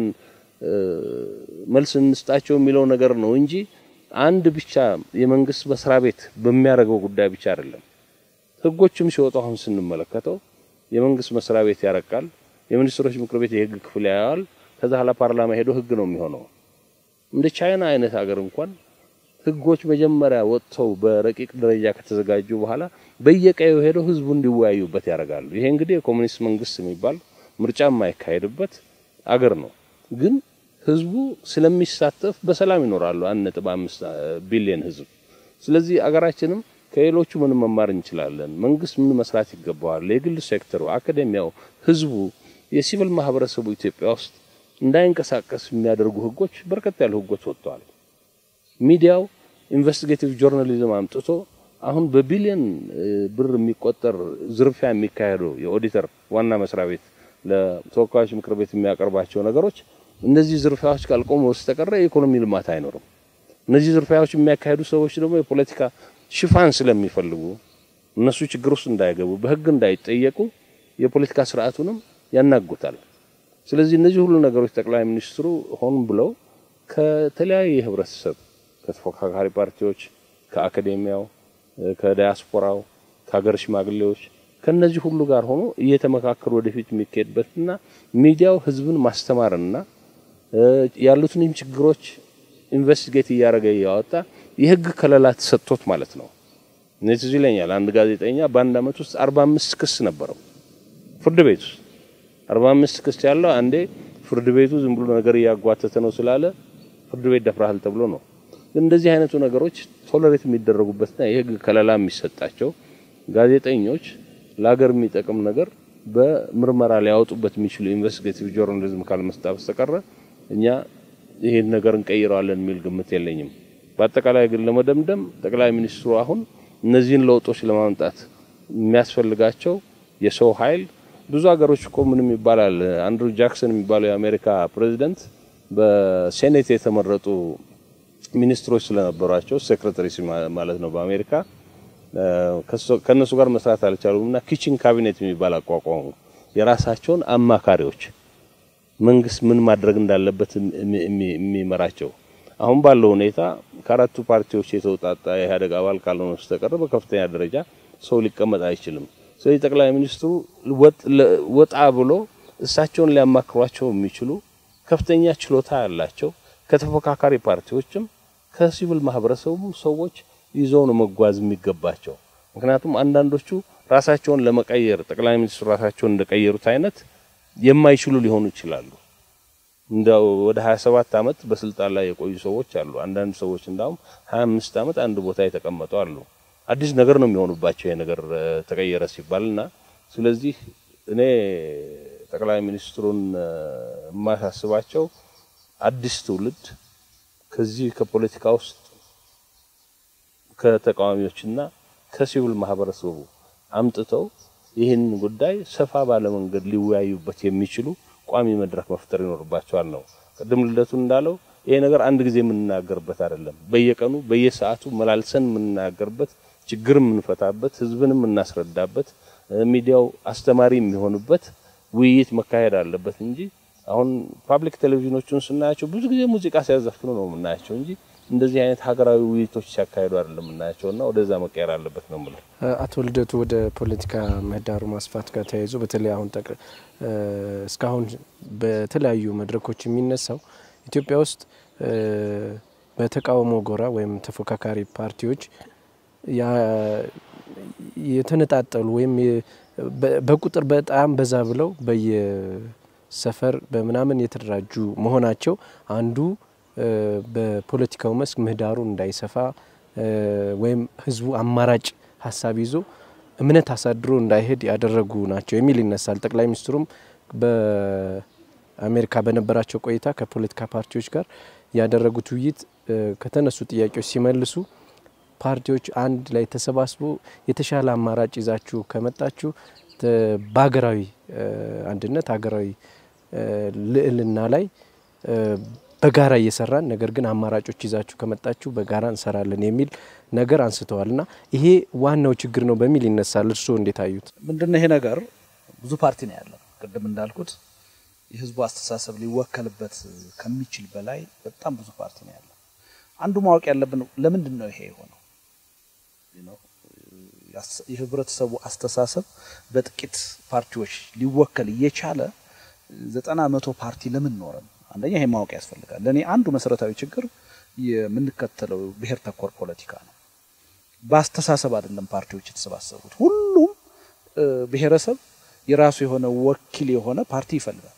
መልስ እንስጣቸው የሚለው ነገር ነው እንጂ አንድ ብቻ የመንግስት መስሪያ ቤት በሚያደርገው ጉዳይ ብቻ አይደለም። ህጎችም ሲወጡ አሁን ስንመለከተው የመንግስት መስሪያ ቤት ያረቃል፣ የሚኒስትሮች ምክር ቤት የህግ ክፍል ያያል፣ ከዛ ኋላ ፓርላማ ሄዶ ህግ ነው የሚሆነው። እንደ ቻይና አይነት ሀገር እንኳን ህጎች መጀመሪያ ወጥተው በረቂቅ ደረጃ ከተዘጋጁ በኋላ በየቀዩ ሄደው ህዝቡ እንዲወያዩበት ያደርጋሉ። ይሄ እንግዲህ የኮሙኒስት መንግስት የሚባል ምርጫ የማይካሄድበት አገር ነው። ግን ህዝቡ ስለሚሳተፍ በሰላም ይኖራሉ። አንድ ነጥብ አምስት ቢሊዮን ህዝብ። ስለዚህ አገራችንም ከሌሎቹ ምን መማር እንችላለን? መንግስት ምን መስራት ይገባዋል? የግል ሴክተሩ፣ አካዴሚያው፣ ህዝቡ፣ የሲቪል ማህበረሰቡ ኢትዮጵያ ውስጥ እንዳይንቀሳቀስ የሚያደርጉ ህጎች በርከት ያሉ ህጎች ወጥተዋል። ሚዲያው ኢንቨስቲጌቲቭ ጆርናሊዝም አምጥቶ አሁን በቢሊዮን ብር የሚቆጠር ዝርፊያ የሚካሄደው የኦዲተር ዋና መስሪያ ቤት ለተወካዮች ምክር ቤት የሚያቀርባቸው ነገሮች እነዚህ ዝርፊያዎች ካልቆሙ በስተቀረ የኢኮኖሚ ልማት አይኖርም። እነዚህ ዝርፊያዎች የሚያካሄዱ ሰዎች ደግሞ የፖለቲካ ሽፋን ስለሚፈልጉ እነሱ ችግር ውስጥ እንዳይገቡ በህግ እንዳይጠየቁ የፖለቲካ ስርዓቱንም ያናጉታል። ስለዚህ እነዚህ ሁሉ ነገሮች ጠቅላይ ሚኒስትሩ ሆን ብለው ከተለያየ የህብረተሰብ ከተፎካካሪ ፓርቲዎች፣ ከአካዴሚያው፣ ከዲያስፖራው፣ ከሀገር ሽማግሌዎች ከነዚህ ሁሉ ጋር ሆኖ እየተመካከሩ ወደፊት የሚካሄድበትና ሚዲያው ህዝብን ማስተማርና ያሉትንም ችግሮች ኢንቨስቲጌት እያደረገ እያወጣ የህግ ከለላ ተሰጥቶት ማለት ነው። እኔ ትዝ ይለኛል አንድ ጋዜጠኛ በአንድ አመት ውስጥ አርባ አምስት ክስ ነበረው ፍርድ ቤት ውስጥ አርባ አምስት ክስ ያለው አንዴ ፍርድ ቤቱ ዝም ብሎ ነገር እያጓተተ ነው ስላለ ፍርድ ቤት ደፍረሃል ተብሎ ነው። እንደዚህ አይነቱ ነገሮች ቶለሬት የሚደረጉበትና የህግ ከለላ የሚሰጣቸው ጋዜጠኞች ለሀገር የሚጠቅም ነገር በምርመራ ሊያወጡበት የሚችሉ ኢንቨስቲጌቲቭ ጆርናሊዝም ካልመስጣ በስተቀረ እኛ ይሄን ነገር እንቀይረዋለን የሚል ግምት የለኝም። በአጠቃላይ ግን ለመደምደም ጠቅላይ ሚኒስትሩ አሁን እነዚህን ለውጦች ለማምጣት የሚያስፈልጋቸው የሰው ኃይል ብዙ ሀገሮች እኮ ምንም ይባላል። አንድሩ ጃክሰን የሚባለው የአሜሪካ ፕሬዚደንት በሴኔት የተመረጡ ሚኒስትሮች ስለነበሯቸው ሴክሬታሪስ ማለት ነው በአሜሪካ ከነሱ ጋር መስራት አልቻሉም እና ኪችን ካቢኔት የሚባል አቋቋሙ። የራሳቸውን አማካሪዎች መንግስት ምን ማድረግ እንዳለበት የሚመራቸው አሁን ባለው ሁኔታ ከአራቱ ፓርቲዎች የተውጣጣ የኢህአዴግ አባል ካልሆነ በስተቀር በከፍተኛ ደረጃ ሰው ሊቀመጥ አይችልም። ስለዚህ ጠቅላይ ሚኒስትሩ ወጣ ብሎ እሳቸውን ሊያማክሯቸው የሚችሉ ከፍተኛ ችሎታ ያላቸው ከተፎካካሪ ፓርቲዎችም ከሲቪል ማህበረሰቡ ሰዎች ይዘው ነው መጓዝ የሚገባቸው። ምክንያቱም አንዳንዶቹ ራሳቸውን ለመቀየር ጠቅላይ ሚኒስትሩ ራሳቸውን እንደቀየሩት አይነት የማይችሉ ሊሆኑ ይችላሉ። እንደው ወደ 27 ዓመት በስልጣን ላይ የቆዩ ሰዎች አሉ። አንዳንድ ሰዎች እንዳውም 25 ዓመት አንድ ቦታ የተቀመጡ አሉ። አዲስ ነገር ነው የሚሆኑባቸው ይሄ ነገር ተቀየረ ሲባልና ስለዚህ እኔ ጠቅላይ ሚኒስትሩን የማሳስባቸው አዲስ ትውልድ ከዚህ ከፖለቲካ ውስጥ ከተቃዋሚዎችና ከሲቪል ማህበረሰቡ አምጥተው ይህን ጉዳይ ሰፋ ባለ መንገድ ሊወያዩበት የሚችሉ ቋሚ መድረክ መፍጠር ይኖርባቸዋል ነው። ቅድም ልደቱ እንዳለው ይሄ ነገር አንድ ጊዜ የምንናገርበት አይደለም። በየቀኑ በየሰዓቱ መላልሰን የምንናገርበት፣ ችግር የምንፈታበት፣ ህዝብን የምናስረዳበት፣ ሚዲያው አስተማሪ የሚሆንበት ውይይት መካሄድ አለበት እንጂ አሁን ፓብሊክ ቴሌቪዥኖቹን ስናያቸው ብዙ ጊዜ ሙዚቃ ሲያዘፍኑ ነው የምናያቸው እንጂ እንደዚህ አይነት ሀገራዊ ውይይቶች ሲያካሂዱ አይደለም የምናያቸው እና ወደዛ መቀየር አለበት ነው የምለው። አቶ ልደቱ ወደ ፖለቲካ ምህዳሩ ማስፋት ጋር ተያይዞ በተለይ አሁን እስካሁን በተለያዩ መድረኮች የሚነሳው ኢትዮጵያ ውስጥ በተቃውሞ ጎራ ወይም ተፎካካሪ ፓርቲዎች የተነጣጠሉ ወይም በቁጥር በጣም በዛ ብለው በየሰፈር በምናምን የተደራጁ መሆናቸው አንዱ በፖለቲካው መስክ ምህዳሩ እንዳይሰፋ ወይም ህዝቡ አማራጭ ሀሳብ ይዞ እምነት አሳድሮ እንዳይሄድ ያደረጉ ናቸው የሚል ይነሳል። ጠቅላይ ሚኒስትሩም በአሜሪካ በነበራቸው ቆይታ ከፖለቲካ ፓርቲዎች ጋር ያደረጉት ውይይት ከተነሱ ጥያቄዎች ሲመልሱ ፓርቲዎች አንድ ላይ ተሰባስቦ የተሻለ አማራጭ ይዛችሁ ከመጣችሁ በሀገራዊ አንድነት ሀገራዊ ልዕልና ላይ በጋራ እየሰራን ነገር ግን አማራጮች ይዛችሁ ከመጣችሁ በጋራ እንሰራለን የሚል ነገር አንስተዋል እና ይሄ ዋናው ችግር ነው በሚል ይነሳል። እርስዎ እንዴት አዩት? ምንድነው ይሄ ነገር? ብዙ ፓርቲ ነው ያለው። ቅድም እንዳልኩት የህዝቡ አስተሳሰብ ሊወከልበት ከሚችል በላይ በጣም ብዙ ፓርቲ ነው ያለው። አንዱ ማወቅ ያለብን ለምንድን ነው ይሄ የሆነው? የህብረተሰቡ አስተሳሰብ በጥቂት ፓርቲዎች ሊወከል እየቻለ ዘጠና መቶ ፓርቲ ለምን ኖረን? አንደኛ ይሄ ማወቅ ያስፈልጋል። ለእኔ አንዱ መሰረታዊ ችግር የምንከተለው ብሔር ተኮር ፖለቲካ ነው። በአስተሳሰብ አይደለም ፓርቲዎች የተሰባሰቡት። ሁሉም ብሔረሰብ የራሱ የሆነ ወኪል የሆነ ፓርቲ ይፈልጋል።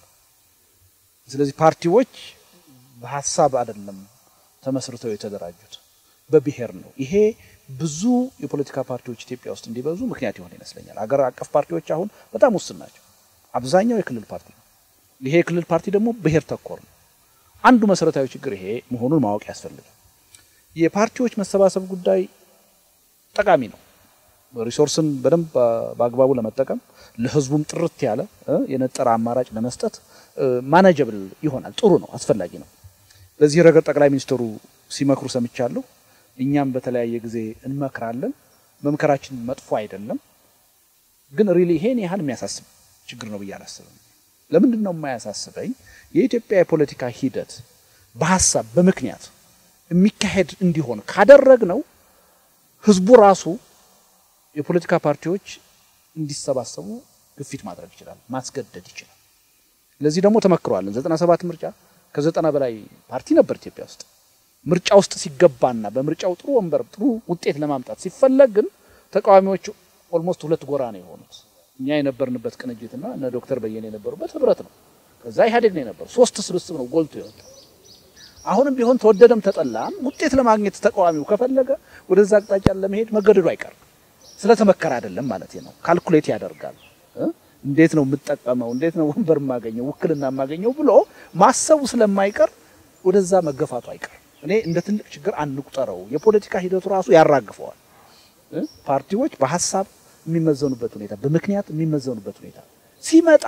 ስለዚህ ፓርቲዎች በሀሳብ አይደለም ተመስርተው የተደራጁት በብሔር ነው። ይሄ ብዙ የፖለቲካ ፓርቲዎች ኢትዮጵያ ውስጥ እንዲበዙ ምክንያት የሆነ ይመስለኛል። አገር አቀፍ ፓርቲዎች አሁን በጣም ውስን ናቸው። አብዛኛው የክልል ፓርቲ ነው። ይሄ የክልል ፓርቲ ደግሞ ብሔር ተኮር ነው። አንዱ መሰረታዊ ችግር ይሄ መሆኑን ማወቅ ያስፈልጋል። የፓርቲዎች መሰባሰብ ጉዳይ ጠቃሚ ነው። ሪሶርስን በደንብ በአግባቡ ለመጠቀም ለህዝቡም ጥርት ያለ የነጠረ አማራጭ ለመስጠት ማናጀብል ይሆናል። ጥሩ ነው፣ አስፈላጊ ነው። በዚህ ረገድ ጠቅላይ ሚኒስትሩ ሲመክሩ ሰምቻለሁ። እኛም በተለያየ ጊዜ እንመክራለን። መምከራችን መጥፎ አይደለም፣ ግን ሪሊ ይሄን ያህል የሚያሳስብ ችግር ነው ብዬ አላስብም። ለምንድን ነው የማያሳስበኝ? የኢትዮጵያ የፖለቲካ ሂደት በሀሳብ በምክንያት የሚካሄድ እንዲሆን ካደረግ ነው ህዝቡ ራሱ የፖለቲካ ፓርቲዎች እንዲሰባሰቡ ግፊት ማድረግ ይችላል፣ ማስገደድ ይችላል። ለዚህ ደግሞ ተመክሯለን። ዘጠና ሰባት ምርጫ ከዘጠና በላይ ፓርቲ ነበር ኢትዮጵያ ውስጥ። ምርጫ ውስጥ ሲገባና በምርጫው ጥሩ ወንበር ጥሩ ውጤት ለማምጣት ሲፈለግ ግን ተቃዋሚዎቹ ኦልሞስት ሁለት ጎራ ነው የሆኑት። እኛ የነበርንበት ቅንጅትና እነ ዶክተር በየነ የነበሩበት ህብረት ነው። ከዛ ኢህአዴግ ነው የነበረው። ሶስት ስብስብ ነው ጎልቶ የወጣው። አሁንም ቢሆን ተወደደም ተጠላም ውጤት ለማግኘት ተቃዋሚው ከፈለገ ወደዛ አቅጣጫ ለመሄድ መገደዱ አይቀርም። ስለተመከረ አይደለም ማለት ነው። ካልኩሌት ያደርጋል። እንዴት ነው የምጠቀመው፣ እንዴት ነው ወንበር የማገኘው፣ ውክልና የማገኘው ብሎ ማሰቡ ስለማይቀር ወደዛ መገፋቱ አይቀርም። እኔ እንደ ትልቅ ችግር አንቁጠረው። የፖለቲካ ሂደቱ ራሱ ያራግፈዋል። ፓርቲዎች በሀሳብ የሚመዘኑበት ሁኔታ፣ በምክንያት የሚመዘኑበት ሁኔታ ሲመጣ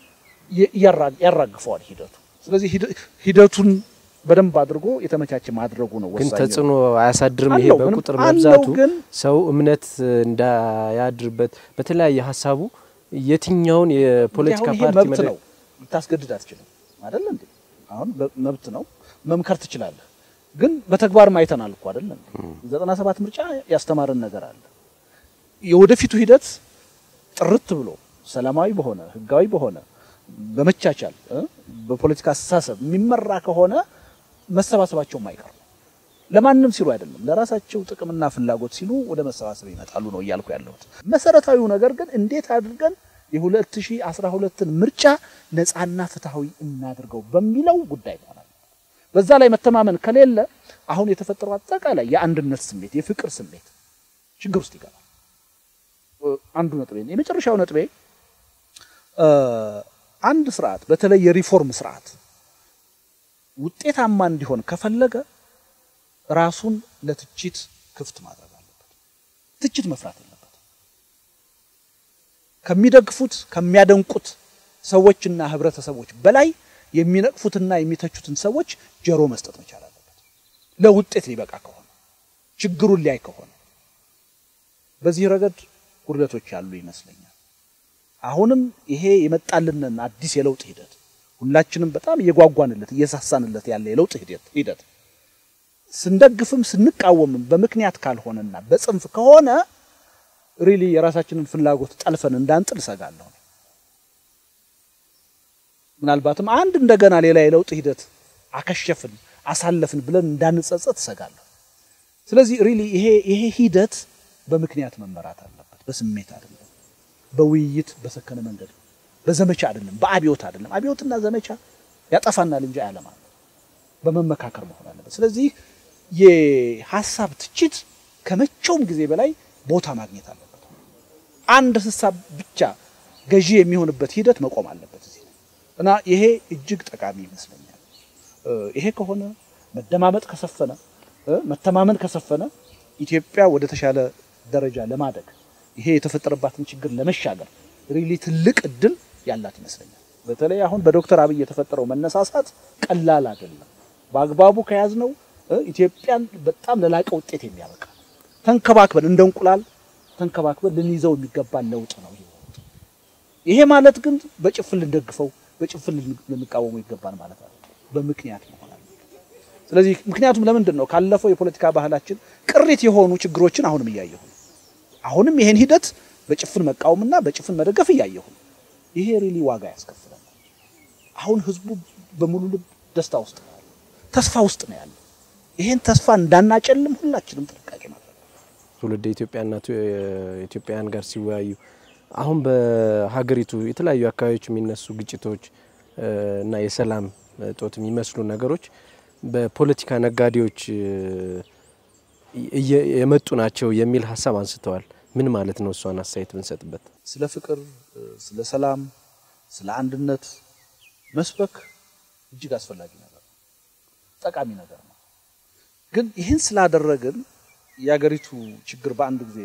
ያራግፈዋል ሂደቱ። ስለዚህ ሂደቱን በደንብ አድርጎ የተመቻቸ ማድረጉ ነው ግን ወሳኝ። ተጽዕኖ አያሳድርም። ይሄ አለው፣ በቁጥር ምንም አለው መብዛቱ ግን ሰው እምነት እንዳያድርበት በተለያየ ሀሳቡ የትኛውን የፖለቲካ እንግዲህ አሁን ይሄ ፓርቲ መብት መደ- ነው፣ ልታስገድድ አትችልም አይደል እንዴ? አሁን በ- መብት ነው፣ መምከር ትችላለህ። ግን በተግባርም አይተናል እኮ አይደል እንዴ? ዘጠና ሰባት ምርጫ ያስተማረን ነገር አለ። የወደፊቱ ሂደት ጥርት ብሎ ሰላማዊ በሆነ ህጋዊ በሆነ በመቻቻል እ በፖለቲካ አስተሳሰብ የሚመራ ከሆነ መሰባሰባቸውም አይቀርም። ለማንም ሲሉ አይደለም፣ ለራሳቸው ጥቅምና ፍላጎት ሲሉ ወደ መሰባሰብ ይመጣሉ ነው እያልኩ ያለሁት። መሰረታዊው ነገር ግን እንዴት አድርገን የ2012ን ምርጫ ነፃና ፍትሐዊ እናድርገው በሚለው ጉዳይ ይሆናል። በዛ ላይ መተማመን ከሌለ አሁን የተፈጠረው አጠቃላይ የአንድነት ስሜት፣ የፍቅር ስሜት ችግር ውስጥ ይገባል። እ፣ አንዱ ነጥቤ ነው። የመጨረሻው ነጥቤ እ፣ አንድ ስርዓት በተለይ የሪፎርም ስርዓት ውጤታማ እንዲሆን ከፈለገ ራሱን ለትችት ክፍት ማድረግ አለበት። ትችት መፍራት የለበት። ከሚደግፉት ከሚያደንቁት ሰዎችና ህብረተሰቦች በላይ የሚነቅፉትና የሚተቹትን ሰዎች ጆሮ መስጠት መቻል አለበት። ለውጤት ሊበቃ ከሆነ ችግሩን ሊያይ ከሆነ በዚህ ረገድ ጉድለቶች ያሉ ይመስለኛል። አሁንም ይሄ የመጣልንን አዲስ የለውጥ ሂደት ሁላችንም በጣም እየጓጓንለት እየሳሳንለት ያለ የለውጥ ሂደት ሂደት ስንደግፍም ስንቃወምም በምክንያት ካልሆነና በጽንፍ ከሆነ ሪሊ የራሳችንን ፍላጎት ጠልፈን እንዳንጥል እሰጋለሁ። ምናልባትም አንድ እንደገና ሌላ የለውጥ ሂደት አከሸፍን አሳለፍን ብለን እንዳንጸጸት እሰጋለሁ። ስለዚህ ሪሊ ይሄ ይሄ ሂደት በምክንያት መመራት አለበት፣ በስሜት አይደለም፣ በውይይት በሰከነ መንገድ በዘመቻ አይደለም፣ በአብዮት አይደለም። አብዮትና ዘመቻ ያጠፋናል እንጂ አያለማል። በመመካከር መሆን አለበት። ስለዚህ የሀሳብ ትችት ከመቼውም ጊዜ በላይ ቦታ ማግኘት አለበት። አንድ ሀሳብ ብቻ ገዢ የሚሆንበት ሂደት መቆም አለበት እዚህ እና ይሄ እጅግ ጠቃሚ ይመስለኛል። እ፣ ይሄ ከሆነ መደማመጥ ከሰፈነ እ፣ መተማመን ከሰፈነ ኢትዮጵያ ወደ ተሻለ ደረጃ ለማደግ ይሄ የተፈጠረባትን ችግር ለመሻገር ሪሊ ትልቅ እድል ያላት ይመስለኛል። በተለይ አሁን በዶክተር አብይ የተፈጠረው መነሳሳት ቀላል አይደለም። በአግባቡ ከያዝነው እ፣ ኢትዮጵያን በጣም ለላቀ ውጤት የሚያበቃ ተንከባክበን እንደ እንቁላል ተንከባክበን ልንይዘው የሚገባ ለውጥ ነው። ይሄ ይሄ ማለት ግን በጭፍን ልንደግፈው በጭፍን ልን- ልንቃወመው ይገባል ማለት አይደለም። በምክንያት መሆን አለበት። ስለዚህ ምክንያቱም ለምንድን ነው ካለፈው የፖለቲካ ባህላችን ቅሪት የሆኑ ችግሮችን አሁንም እያየሁ ነው። አሁንም ይሄን ሂደት በጭፍን መቃወምና በጭፍን መደገፍ እያየሁ ነው። ይሄ ሪሊ ዋጋ ያስከፍላል። አሁን ህዝቡ በሙሉ ልብ ደስታ ውስጥ ነው ያለው፣ ተስፋ ውስጥ ነው ያለው። ይሄን ተስፋ እንዳናጨልም ሁላችንም ጥንቃቄ ማድረግ ትውልደ ኢትዮጵያና ቱ- ኢትዮጵያውያን ጋር ሲወያዩ አሁን በሀገሪቱ የተለያዩ አካባቢዎች የሚነሱ ግጭቶች እ፣ እና የሰላም እጦት የሚመስሉ ነገሮች በፖለቲካ ነጋዴዎች እ፣ እየ- የመጡ ናቸው የሚል ሀሳብ አንስተዋል። ምን ማለት ነው? እሷን አስተያየት ብንሰጥበት። ስለ ፍቅር፣ ስለ ሰላም፣ ስለ አንድነት መስበክ እጅግ አስፈላጊ ነገር ነው፣ ጠቃሚ ነገር ነው። ግን ይህን ስላደረግን የሀገሪቱ ችግር በአንድ ጊዜ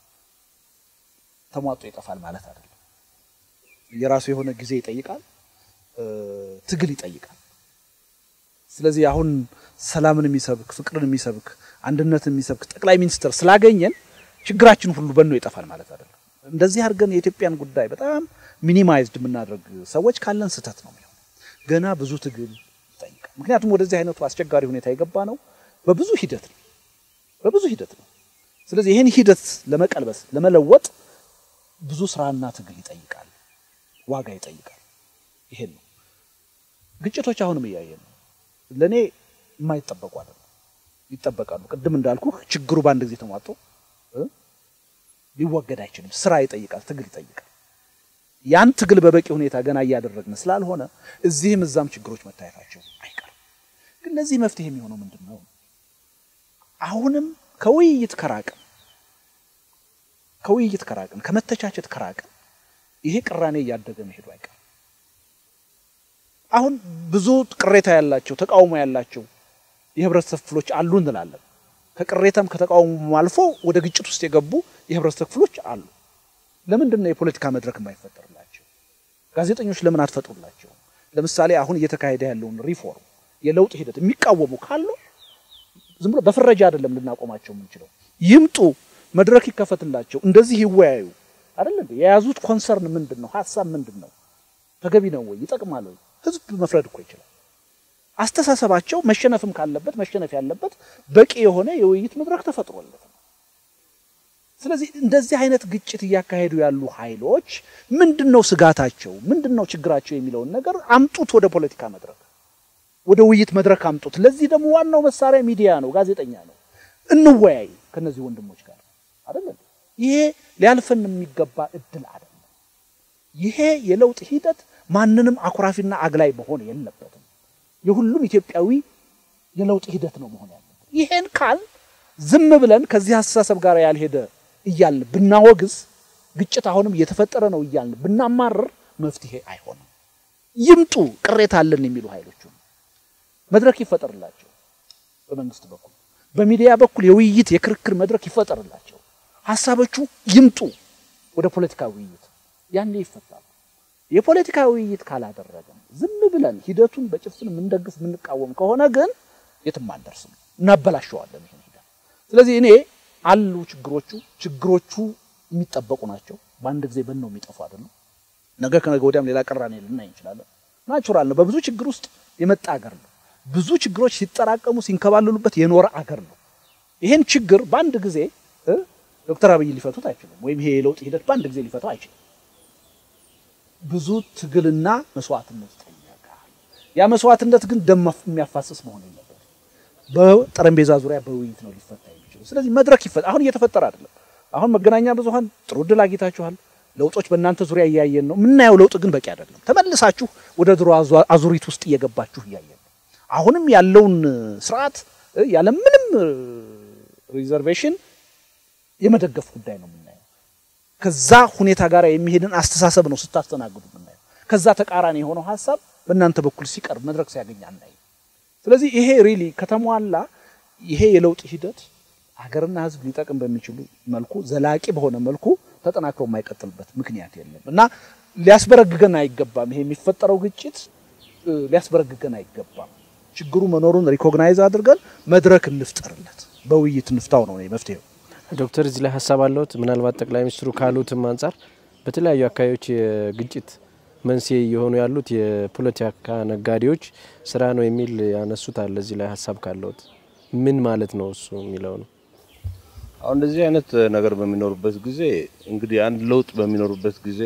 ተሟጦ ይጠፋል ማለት አይደለም። የራሱ የሆነ ጊዜ ይጠይቃል፣ እ፣ ትግል ይጠይቃል። ስለዚህ አሁን ሰላምን የሚሰብክ ፍቅርን የሚሰብክ አንድነትን የሚሰብክ ጠቅላይ ሚኒስትር ስላገኘን ችግራችን ሁሉ በኖ ይጠፋል ማለት አይደለም። እንደዚህ አድርገን የኢትዮጵያን ጉዳይ በጣም ሚኒማይዝድ የምናደርግ ሰዎች ካለን ስህተት ነው የሚሆነው። ገና ብዙ ትግል ይጠይቃል። ምክንያቱም ወደዚህ አይነቱ አስቸጋሪ ሁኔታ የገባ ነው በብዙ ሂደት ነው በብዙ ሂደት ነው። ስለዚህ ይህን ሂደት ለመቀልበስ ለመለወጥ ብዙ ስራና ትግል ይጠይቃል፣ ዋጋ ይጠይቃል። ይሄን ነው ግጭቶች አሁንም እያየን ነው። ለእኔ የማይጠበቁ አይደለም፣ ይጠበቃሉ። ቅድም እንዳልኩ ችግሩ በአንድ ጊዜ ተሟጦ እ ሊወገድ አይችልም። ስራ ይጠይቃል፣ ትግል ይጠይቃል። ያን ትግል በበቂ ሁኔታ ገና እያደረግን ስላልሆነ እዚህም እዛም ችግሮች መታየታቸው አይቀርም። ግን ለዚህ መፍትሄ የሚሆነው ምንድን ነው? አሁንም ከውይይት ከራቅን ከውይይት ከራቅን ከመተቻቸት ከራቅን ይሄ ቅራኔ እያደገ መሄዱ አይቀርም። አሁን ብዙ ቅሬታ ያላቸው ተቃውሞ ያላቸው የህብረተሰብ ክፍሎች አሉ እንላለን። ከቅሬታም ከተቃውሞ አልፎ ወደ ግጭት ውስጥ የገቡ የህብረተሰብ ክፍሎች አሉ። ለምንድን ነው የፖለቲካ መድረክ የማይፈጠርላቸው? ጋዜጠኞች ለምን አትፈጥሩላቸው? ለምሳሌ አሁን እየተካሄደ ያለውን ሪፎርም የለውጥ ሂደት የሚቃወሙ ካሉ ዝም ብሎ በፍረጃ አይደለም ልናቆማቸው የምንችለው። ይምጡ፣ መድረክ ይከፈትላቸው፣ እንደዚህ ይወያዩ፣ አይደል እንዴ? የያዙት ኮንሰርን ምንድን ነው? ሀሳብ ምንድን ነው? ተገቢ ነው ወይ? ይጠቅማል ወይ? ህዝብ መፍረድ እኮ ይችላል። አስተሳሰባቸው መሸነፍም ካለበት መሸነፍ ያለበት በቂ የሆነ የውይይት መድረክ ተፈጥሮለት ነው። ስለዚህ እንደዚህ አይነት ግጭት እያካሄዱ ያሉ ኃይሎች ምንድን ነው ስጋታቸው፣ ምንድን ነው ችግራቸው የሚለውን ነገር አምጡት ወደ ፖለቲካ መድረክ፣ ወደ ውይይት መድረክ አምጡት። ለዚህ ደግሞ ዋናው መሳሪያ ሚዲያ ነው፣ ጋዜጠኛ ነው። እንወያይ ከነዚህ ወንድሞች ጋር አይደለም። ይሄ ሊያልፈን የሚገባ እድል አይደለም። ይሄ የለውጥ ሂደት ማንንም አኩራፊና አግላይ መሆን የለበትም። የሁሉም ኢትዮጵያዊ የለውጥ ሂደት ነው መሆን ያለበት። ይሄን ካል ዝም ብለን ከዚህ አስተሳሰብ ጋር ያልሄደ እያልን ብናወግዝ ግጭት አሁንም እየተፈጠረ ነው እያልን ብናማርር መፍትሄ አይሆንም። ይምጡ ቅሬታ አለን የሚሉ ኃይሎቹ መድረክ ይፈጠርላቸው። በመንግስት በኩል በሚዲያ በኩል የውይይት የክርክር መድረክ ይፈጠርላቸው። ሀሳቦቹ ይምጡ ወደ ፖለቲካ ውይይት፣ ያኔ ይፈታሉ። የፖለቲካ ውይይት ካላደረግን ዝም ብለን ሂደቱን በጭፍን የምንደግፍ የምንቃወም ከሆነ ግን የትም አንደርስም፣ እናበላሸዋለን ይህን ሂደት። ስለዚህ እኔ አሉ ችግሮቹ ችግሮቹ የሚጠበቁ ናቸው። በአንድ ጊዜ በነው የሚጠፉ አይደለም። ነገ ከነገ ወዲያም ሌላ ቅራኔ ልናይ እንችላለን። ናቹራል ነው። በብዙ ችግር ውስጥ የመጣ አገር ነው። ብዙ ችግሮች ሲጠራቀሙ ሲንከባለሉበት የኖረ አገር ነው። ይሄን ችግር በአንድ ጊዜ ዶክተር አብይ ሊፈቱት አይችሉም፣ ወይም ይሄ የለውጥ ሂደት በአንድ ጊዜ ሊፈታው አይችልም። ብዙ ትግልና መስዋዕትነት ይጠይቃል። ያ መስዋዕትነት ግን ደም የሚያፋስስ መሆን የለበት። በጠረጴዛ ዙሪያ በውይይት ነው ሊፈታ የሚችለው። ስለዚህ መድረክ ይፈታ። አሁን እየተፈጠረ አይደለም። አሁን መገናኛ ብዙኃን ጥሩ ድል አግኝታችኋል። ለውጦች በእናንተ ዙሪያ እያየን ነው። የምናየው ለውጥ ግን በቂ አይደለም። ተመልሳችሁ ወደ ድሮ አዙሪት ውስጥ እየገባችሁ እያየን ነው። አሁንም ያለውን ስርዓት ያለምንም ሪዘርቬሽን የመደገፍ ጉዳይ ነው የምናየው። ከዛ ሁኔታ ጋር የሚሄድን አስተሳሰብ ነው ስታስተናግዱ የምናየው። ከዛ ተቃራኒ የሆነው ሀሳብ በእናንተ በኩል ሲቀርብ መድረክ ሲያገኝ አናይ። ስለዚህ ይሄ ሪሊ ከተሟላ ይሄ የለውጥ ሂደት ሀገርና ሕዝብ ሊጠቅም በሚችሉ መልኩ ዘላቂ በሆነ መልኩ ተጠናክሮ የማይቀጥልበት ምክንያት የለም እና ሊያስበረግገን አይገባም። ይሄ የሚፈጠረው ግጭት ሊያስበረግገን አይገባም። ችግሩ መኖሩን ሪኮግናይዝ አድርገን መድረክ እንፍጠርለት፣ በውይይት እንፍታው ነው መፍትሄው። ዶክተር እዚህ ላይ ሀሳብ አለዎት? ምናልባት ጠቅላይ ሚኒስትሩ ካሉትም አንጻር በተለያዩ አካባቢዎች የግጭት መንስኤ እየሆኑ ያሉት የፖለቲካ ነጋዴዎች ስራ ነው የሚል ያነሱት አለ። እዚህ ላይ ሀሳብ ካለዎት ምን ማለት ነው እሱ የሚለው ነው። አሁን እንደዚህ አይነት ነገር በሚኖርበት ጊዜ እንግዲህ አንድ ለውጥ በሚኖርበት ጊዜ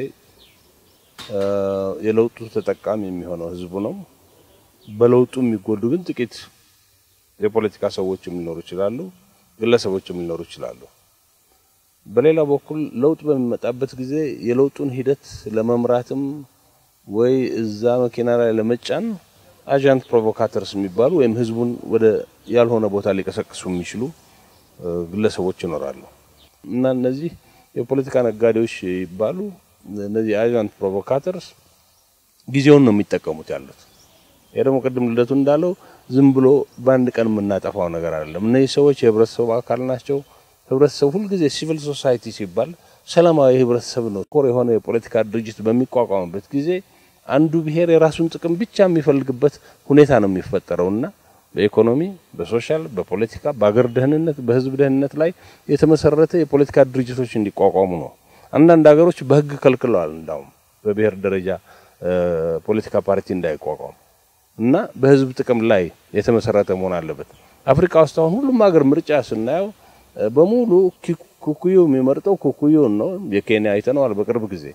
የለውጡ ተጠቃሚ የሚሆነው ህዝቡ ነው። በለውጡ የሚጎዱ ግን ጥቂት የፖለቲካ ሰዎችም ሊኖሩ ይችላሉ፣ ግለሰቦችም ሊኖሩ ይችላሉ። በሌላ በኩል ለውጥ በሚመጣበት ጊዜ የለውጡን ሂደት ለመምራትም ወይ እዛ መኪና ላይ ለመጫን አጃንት ፕሮቮካተርስ የሚባሉ ወይም ህዝቡን ወደ ያልሆነ ቦታ ሊቀሰቅሱ የሚችሉ ግለሰቦች ይኖራሉ እና እነዚህ የፖለቲካ ነጋዴዎች ይባሉ እነዚህ አጃንት ፕሮቮካተርስ ጊዜውን ነው የሚጠቀሙት ያሉት። ይሄ ደግሞ ቅድም ልደቱ እንዳለው ዝም ብሎ በአንድ ቀን የምናጠፋው ነገር አይደለም። እነዚህ ሰዎች የህብረተሰቡ አካል ናቸው። ህብረተሰቡ ሁልጊዜ ሲቪል ሶሳይቲ ሲባል ሰላማዊ ህብረተሰብ ነው። ኮር የሆነ የፖለቲካ ድርጅት በሚቋቋምበት ጊዜ አንዱ ብሔር የራሱን ጥቅም ብቻ የሚፈልግበት ሁኔታ ነው የሚፈጠረው እና በኢኮኖሚ፣ በሶሻል፣ በፖለቲካ፣ በአገር ደህንነት፣ በህዝብ ደህንነት ላይ የተመሰረተ የፖለቲካ ድርጅቶች እንዲቋቋሙ ነው። አንዳንድ ሀገሮች በህግ ከልክለዋል። እንዳውም በብሔር ደረጃ ፖለቲካ ፓርቲ እንዳይቋቋም እና በህዝብ ጥቅም ላይ የተመሰረተ መሆን አለበት። አፍሪካ ውስጥ አሁን ሁሉም ሀገር ምርጫ ስናየው በሙሉ ኩኩዩ የሚመርጠው ኩኩዩን ነው። የኬንያ አይተነዋል በቅርብ ጊዜ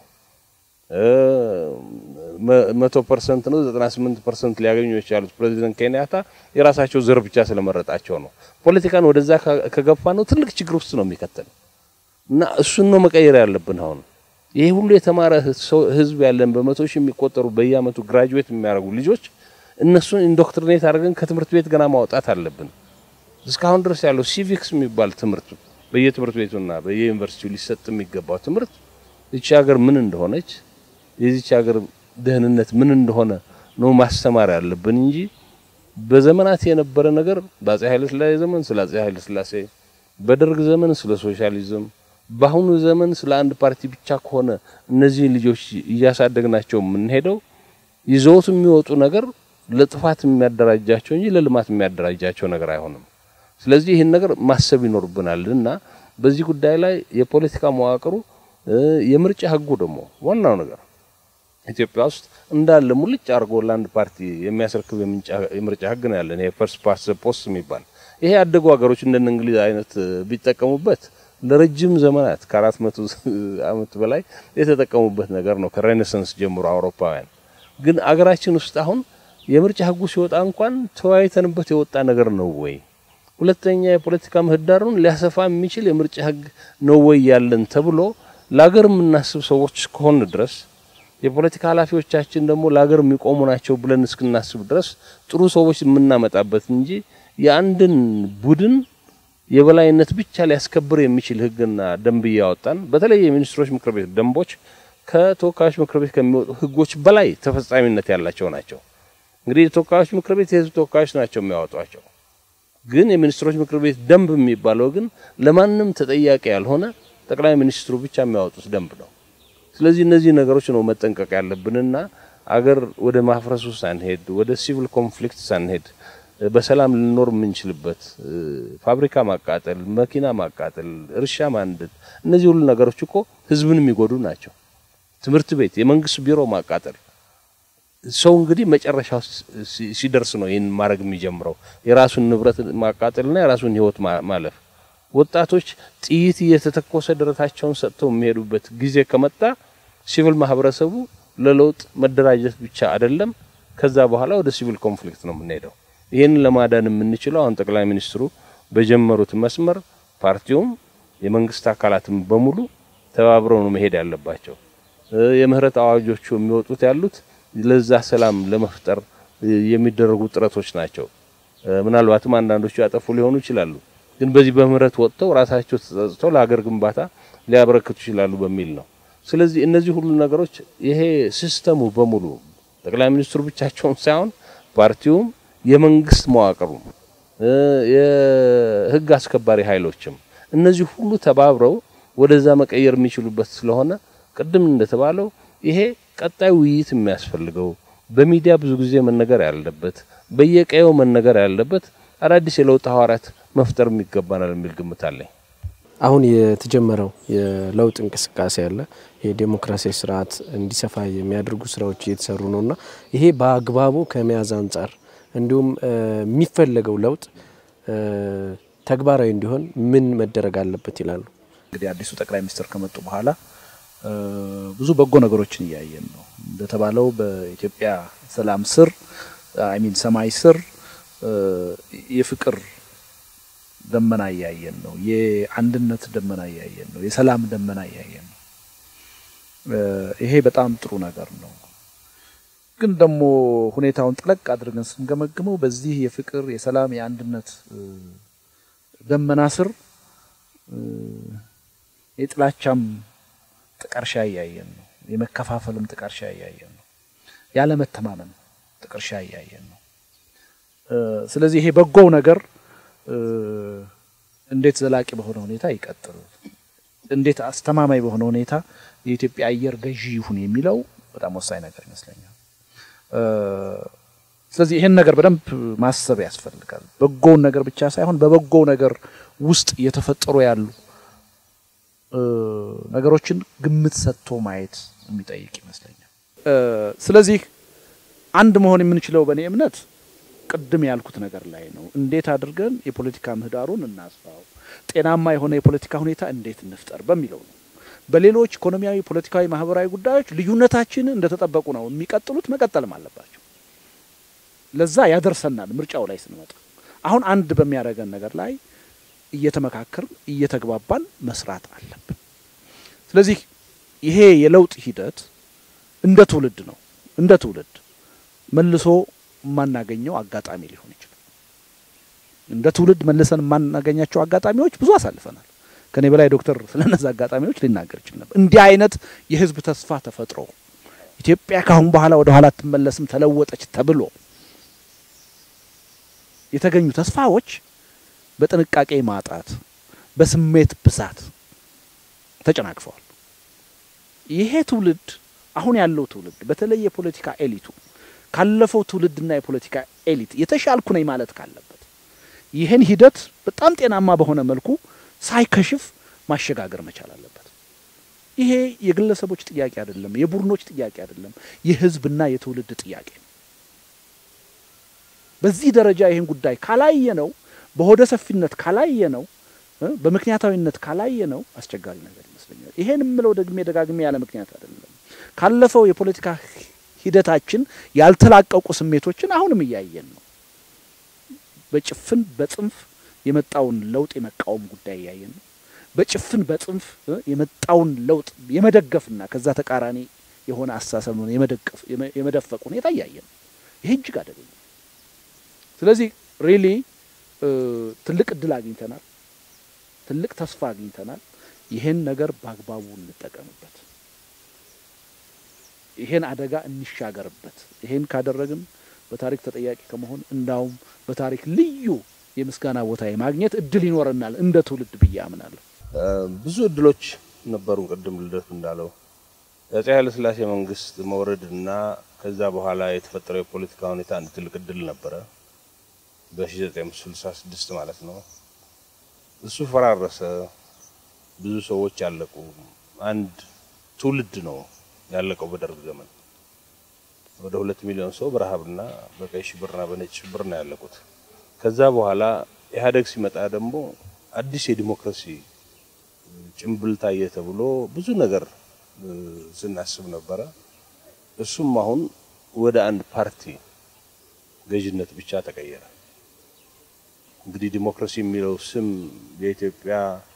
መቶ ፐርሰንት ነው ዘጠና ስምንት ፐርሰንት ሊያገኙ የቻሉት ፕሬዚደንት ኬንያታ የራሳቸው ዘር ብቻ ስለመረጣቸው ነው። ፖለቲካን ወደዛ ከገፋ ነው ትልቅ ችግር ውስጥ ነው የሚከተል እና እሱን ነው መቀየር ያለብን። አሁን ይሄ ሁሉ የተማረ ህዝብ ያለን በመቶ ሺህ የሚቆጠሩ በየአመቱ ግራጁዌት የሚያደርጉ ልጆች እነሱን ኢንዶክትሪኔት አድርገን ከትምህርት ቤት ገና ማውጣት አለብን። እስካሁን ድረስ ያለው ሲቪክስ የሚባል ትምህርት በየትምህርት ቤቱና በየዩኒቨርሲቲው ሊሰጥ የሚገባው ትምህርት ይቺ ሀገር ምን እንደሆነች የዚች ሀገር ደህንነት ምን እንደሆነ ነው ማስተማር ያለብን እንጂ በዘመናት የነበረ ነገር በአጼ ኃይለ ሥላሴ ዘመን ስለ አጼ ኃይለ ሥላሴ፣ በደርግ ዘመን ስለ ሶሻሊዝም፣ በአሁኑ ዘመን ስለ አንድ ፓርቲ ብቻ ከሆነ እነዚህ ልጆች እያሳደግናቸው የምንሄደው ይዘውት የሚወጡ ነገር ለጥፋት የሚያደራጃቸው እንጂ ለልማት የሚያደራጃቸው ነገር አይሆንም። ስለዚህ ይህን ነገር ማሰብ ይኖርብናል እና በዚህ ጉዳይ ላይ የፖለቲካ መዋቅሩ የምርጫ ህጉ ደግሞ ዋናው ነገር ኢትዮጵያ ውስጥ እንዳለ ሙልጭ አድርጎ ለአንድ ፓርቲ የሚያስረክብ የምርጫ ህግ ነው ያለን። ይሄ ፈርስት ፓስት ፖስት የሚባል ይሄ ያደጉ ሀገሮች እንደነ እንግሊዝ አይነት ቢጠቀሙበት ለረጅም ዘመናት ከአራት መቶ ዓመት በላይ የተጠቀሙበት ነገር ነው ከሬኔሳንስ ጀምሮ አውሮፓውያን። ግን አገራችን ውስጥ አሁን የምርጫ ህጉ ሲወጣ እንኳን ተወያይተንበት የወጣ ነገር ነው ወይ? ሁለተኛ የፖለቲካ ምህዳሩን ሊያሰፋ የሚችል የምርጫ ህግ ነው ወይ ያለን ተብሎ ለሀገር የምናስብ ሰዎች እስከሆን ድረስ የፖለቲካ ኃላፊዎቻችን ደግሞ ለሀገር የሚቆሙ ናቸው ብለን እስክናስብ ድረስ ጥሩ ሰዎች የምናመጣበት እንጂ የአንድን ቡድን የበላይነት ብቻ ሊያስከብር የሚችል ህግና ደንብ እያወጣን በተለይ የሚኒስትሮች ምክር ቤት ደንቦች ከተወካዮች ምክር ቤት ከሚወጡ ህጎች በላይ ተፈጻሚነት ያላቸው ናቸው። እንግዲህ የተወካዮች ምክር ቤት የህዝብ ተወካዮች ናቸው የሚያወጧቸው። ግን የሚኒስትሮች ምክር ቤት ደንብ የሚባለው ግን ለማንም ተጠያቂ ያልሆነ ጠቅላይ ሚኒስትሩ ብቻ የሚያወጡት ደንብ ነው። ስለዚህ እነዚህ ነገሮች ነው መጠንቀቅ ያለብንና አገር ወደ ማፍረሱ ሳንሄድ ወደ ሲቪል ኮንፍሊክት ሳንሄድ በሰላም ልንኖር የምንችልበት ፋብሪካ ማቃጠል፣ መኪና ማቃጠል፣ እርሻ ማንደድ፣ እነዚህ ሁሉ ነገሮች እኮ ህዝብን የሚጎዱ ናቸው። ትምህርት ቤት፣ የመንግስት ቢሮ ማቃጠል ሰው እንግዲህ መጨረሻ ሲደርስ ነው ይህን ማድረግ የሚጀምረው የራሱን ንብረት ማቃጠልና የራሱን ህይወት ማለፍ። ወጣቶች ጥይት እየተተኮሰ ደረታቸውን ሰጥተው የሚሄዱበት ጊዜ ከመጣ ሲቪል ማህበረሰቡ ለለውጥ መደራጀት ብቻ አይደለም፣ ከዛ በኋላ ወደ ሲቪል ኮንፍሊክት ነው የምንሄደው። ይህንን ለማዳን የምንችለው አሁን ጠቅላይ ሚኒስትሩ በጀመሩት መስመር ፓርቲውም የመንግስት አካላትም በሙሉ ተባብረው ነው መሄድ ያለባቸው። የምህረት አዋጆቹ የሚወጡት ያሉት ለዛ ሰላም ለመፍጠር የሚደረጉ ጥረቶች ናቸው። ምናልባትም አንዳንዶቹ ያጠፉ ሊሆኑ ይችላሉ፣ ግን በዚህ በምህረት ወጥተው ራሳቸው ተጸጽተው ለሀገር ግንባታ ሊያበረክቱ ይችላሉ በሚል ነው። ስለዚህ እነዚህ ሁሉ ነገሮች ይሄ ሲስተሙ በሙሉ ጠቅላይ ሚኒስትሩ ብቻቸውን ሳይሆን ፓርቲውም የመንግስት መዋቅሩም የህግ አስከባሪ ኃይሎችም እነዚህ ሁሉ ተባብረው ወደዛ መቀየር የሚችሉበት ስለሆነ ቅድም እንደተባለው ይሄ ቀጣይ ውይይት የሚያስፈልገው በሚዲያ ብዙ ጊዜ መነገር ያለበት በየቀየው መነገር ያለበት አዳዲስ የለውጥ ሐዋርያት መፍጠር የሚገባናል የሚል ግምት አለኝ። አሁን የተጀመረው የለውጥ እንቅስቃሴ አለ። የዴሞክራሲያዊ ስርዓት እንዲሰፋ የሚያደርጉ ስራዎች እየተሰሩ ነውና ይሄ በአግባቡ ከመያዝ አንጻር እንዲሁም የሚፈለገው ለውጥ ተግባራዊ እንዲሆን ምን መደረግ አለበት ይላሉ? እንግዲህ አዲሱ ጠቅላይ ሚኒስትር ከመጡ በኋላ ብዙ በጎ ነገሮችን እያየን ነው። እንደተባለው በኢትዮጵያ ሰላም ስር አይሚን ሰማይ ስር የፍቅር ደመና እያየን ነው። የአንድነት ደመና እያየን ነው። የሰላም ደመና እያየን ነው። ይሄ በጣም ጥሩ ነገር ነው። ግን ደግሞ ሁኔታውን ጠለቅ አድርገን ስንገመግመው በዚህ የፍቅር፣ የሰላም፣ የአንድነት ደመና ስር የጥላቻም ጥቀርሻ እያየን ነው። የመከፋፈልም ጥቀርሻ እያየን ነው። ያለመተማመን ጥቀርሻ እያየን ነው። ስለዚህ ይሄ በጎው ነገር እንዴት ዘላቂ በሆነ ሁኔታ ይቀጥል፣ እንዴት አስተማማኝ በሆነ ሁኔታ የኢትዮጵያ አየር ገዢ ይሁን የሚለው በጣም ወሳኝ ነገር ይመስለኛል። ስለዚህ ይሄን ነገር በደንብ ማሰብ ያስፈልጋል። በጎውን ነገር ብቻ ሳይሆን በበጎው ነገር ውስጥ እየተፈጠሩ ያሉ ነገሮችን ግምት ሰጥቶ ማየት የሚጠይቅ ይመስለኛል። ስለዚህ አንድ መሆን የምንችለው በእኔ እምነት ቅድም ያልኩት ነገር ላይ ነው። እንዴት አድርገን የፖለቲካ ምህዳሩን እናስፋው፣ ጤናማ የሆነ የፖለቲካ ሁኔታ እንዴት እንፍጠር በሚለው ነው። በሌሎች ኢኮኖሚያዊ፣ ፖለቲካዊ፣ ማህበራዊ ጉዳዮች ልዩነታችንን እንደተጠበቁ ነው የሚቀጥሉት፣ መቀጠልም አለባቸው። ለዛ ያደርሰናል ምርጫው ላይ ስንመጣ። አሁን አንድ በሚያደርገን ነገር ላይ እየተመካከርን እየተግባባን መስራት አለብን። ስለዚህ ይሄ የለውጥ ሂደት እንደ ትውልድ ነው እንደ ትውልድ መልሶ የማናገኘው አጋጣሚ ሊሆን ይችላል። እንደ ትውልድ መልሰን የማናገኛቸው አጋጣሚዎች ብዙ አሳልፈናል። ከኔ በላይ ዶክተር ስለነዛ አጋጣሚዎች ሊናገር ይችል ነበር። እንዲህ አይነት የህዝብ ተስፋ ተፈጥሮ ኢትዮጵያ ካሁን በኋላ ወደ ኋላ አትመለስም ተለወጠች ተብሎ የተገኙ ተስፋዎች በጥንቃቄ ማጣት፣ በስሜት ብዛት ተጨናግፈዋል። ይሄ ትውልድ አሁን ያለው ትውልድ በተለይ የፖለቲካ ኤሊቱ ካለፈው ትውልድና የፖለቲካ ኤሊት የተሻልኩ ነኝ ማለት ካለበት ይህን ሂደት በጣም ጤናማ በሆነ መልኩ ሳይከሽፍ ማሸጋገር መቻል አለበት። ይሄ የግለሰቦች ጥያቄ አይደለም፣ የቡድኖች ጥያቄ አይደለም፣ የህዝብና የትውልድ ጥያቄ ነው። በዚህ ደረጃ ይህን ጉዳይ ካላየ ነው በሆደ ሰፊነት ካላየ ነው በምክንያታዊነት ካላየ ነው አስቸጋሪ ነገር ይመስለኛል። ይሄን የምለው ደግሜ ደጋግሜ ያለ ምክንያት አይደለም። ካለፈው የፖለቲካ ሂደታችን ያልተላቀቁ ስሜቶችን አሁንም እያየን ነው። በጭፍን በጽንፍ የመጣውን ለውጥ የመቃወም ጉዳይ እያየን ነው። በጭፍን በጽንፍ የመጣውን ለውጥ የመደገፍና ከዛ ተቃራኒ የሆነ አስተሳሰብ ነው የመደገፍ የመደፈቅ ሁኔታ እያየን ነው። ይሄ እጅግ አደገኛ። ስለዚህ ሪሊ ትልቅ እድል አግኝተናል። ትልቅ ተስፋ አግኝተናል። ይሄን ነገር በአግባቡ እንጠቀምበት። ይሄን አደጋ እንሻገርበት። ይሄን ካደረግን በታሪክ ተጠያቂ ከመሆን እንዳውም በታሪክ ልዩ የምስጋና ቦታ የማግኘት እድል ይኖረናል እንደ ትውልድ ብዬ አምናለሁ። ብዙ እድሎች ነበሩን። ቅድም ልደቱ እንዳለው የአፄ ኃይለሥላሴ መንግስት መውረድና ከዛ በኋላ የተፈጠረው የፖለቲካ ሁኔታ አንድ ትልቅ እድል ነበረ። በ1966 ማለት ነው። እሱ ፈራረሰ። ብዙ ሰዎች ያለቁ። አንድ ትውልድ ነው ያለቀው በደርግ ዘመን። ወደ ሁለት ሚሊዮን ሰው በረሃብና በቀይ ሽብርና በነጭ ሽብር ነው ያለቁት። ከዛ በኋላ ኢህአዴግ ሲመጣ ደግሞ አዲስ የዲሞክራሲ ጭንብል ታየ ተብሎ ብዙ ነገር ስናስብ ነበረ። እሱም አሁን ወደ አንድ ፓርቲ ገዥነት ብቻ ተቀየረ። እንግዲህ ዲሞክራሲ የሚለው ስም የኢትዮጵያ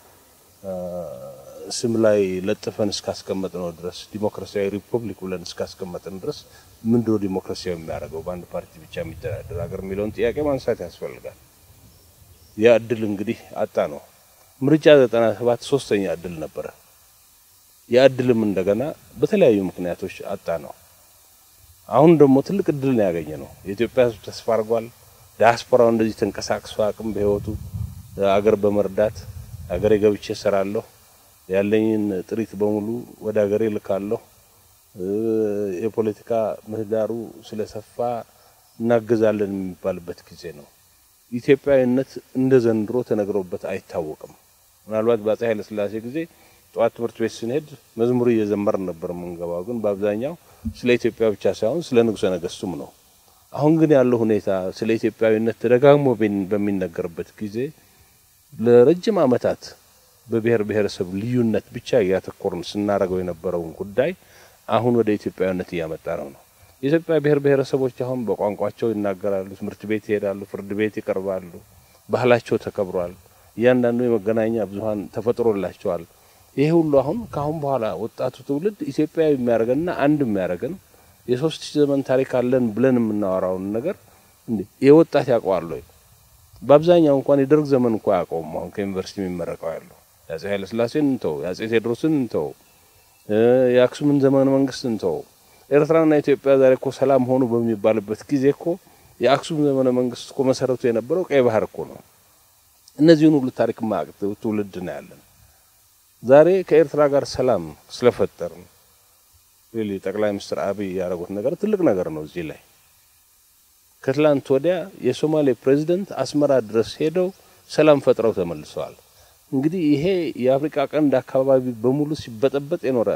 ስም ላይ ለጥፈን እስካስቀመጥ ነው ድረስ ዲሞክራሲያዊ ሪፐብሊክ ብለን እስካስቀመጥን ድረስ ምንድነው ዲሞክራሲያዊ የሚያደርገው በአንድ ፓርቲ ብቻ የሚተዳደር ሀገር የሚለውን ጥያቄ ማንሳት ያስፈልጋል። ያ እድል እንግዲህ አጣ ነው። ምርጫ ዘጠና ሰባት ሶስተኛ እድል ነበረ። ያ እድልም እንደገና በተለያዩ ምክንያቶች አጣ ነው። አሁን ደግሞ ትልቅ እድል ነው ያገኘ ነው። የኢትዮጵያ ሕዝብ ተስፋ አድርጓል። ዲያስፖራው እንደዚህ ተንቀሳቅሶ አቅም በህይወቱ አገር በመርዳት አገሬ ገብቼ እሰራለሁ፣ ያለኝን ጥሪት በሙሉ ወደ አገሬ ልካለሁ፣ የፖለቲካ ምህዳሩ ስለሰፋ እናገዛለን የሚባልበት ጊዜ ነው። ኢትዮጵያዊነት እንደ ዘንድሮ ተነግሮበት አይታወቅም። ምናልባት በአፄ ኃይለ ሥላሴ ጊዜ ጠዋት ትምህርት ቤት ስንሄድ መዝሙር እየዘመርን ነበር የምንገባው። ግን በአብዛኛው ስለ ኢትዮጵያ ብቻ ሳይሆን ስለ ንጉሠ ነገሥቱም ነው። አሁን ግን ያለው ሁኔታ ስለ ኢትዮጵያዊነት ተደጋግሞ በሚነገርበት ጊዜ ለረጅም ዓመታት በብሔር ብሔረሰብ ልዩነት ብቻ እያተኮርን ስናደርገው የነበረውን ጉዳይ አሁን ወደ ኢትዮጵያዊነት እያመጣ ነው ነው የኢትዮጵያ ብሔር ብሔረሰቦች አሁን በቋንቋቸው ይናገራሉ፣ ትምህርት ቤት ይሄዳሉ፣ ፍርድ ቤት ይቀርባሉ፣ ባህላቸው ተከብሯል። እያንዳንዱ የመገናኛ ብዙኃን ተፈጥሮላቸዋል። ይሄ ሁሉ አሁን ከአሁን በኋላ ወጣቱ ትውልድ ኢትዮጵያዊ የሚያደርገንና አንድ የሚያደርገን የሶስት ሺህ ዘመን ታሪክ አለን ብለን የምናወራውን ነገር እንዴ የወጣት ያውቀዋል ወይ? በአብዛኛው እንኳን የደርግ ዘመን እንኳ ያውቀውም። አሁን ከዩኒቨርሲቲ የሚመረቀው ያለው የአፄ ኃይለ ሥላሴን እንተው፣ የአፄ ቴዎድሮስን እንተው፣ የአክሱምን ዘመነ መንግስት እንተው። ኤርትራና ኢትዮጵያ ዛሬ እኮ ሰላም ሆኑ በሚባልበት ጊዜ እኮ የአክሱም ዘመነ መንግስት እኮ መሰረቱ የነበረው ቀይ ባህር እኮ ነው። እነዚህን ሁሉ ታሪክ ማቅ ትውልድ ነው ያለን። ዛሬ ከኤርትራ ጋር ሰላም ስለፈጠርን ሪሊ ጠቅላይ ሚኒስትር አብይ ያደረጉት ነገር ትልቅ ነገር ነው። እዚህ ላይ ከትላንት ወዲያ የሶማሌ ፕሬዚደንት አስመራ ድረስ ሄደው ሰላም ፈጥረው ተመልሰዋል። እንግዲህ ይሄ የአፍሪካ ቀንድ አካባቢ በሙሉ ሲበጠበጥ የኖረ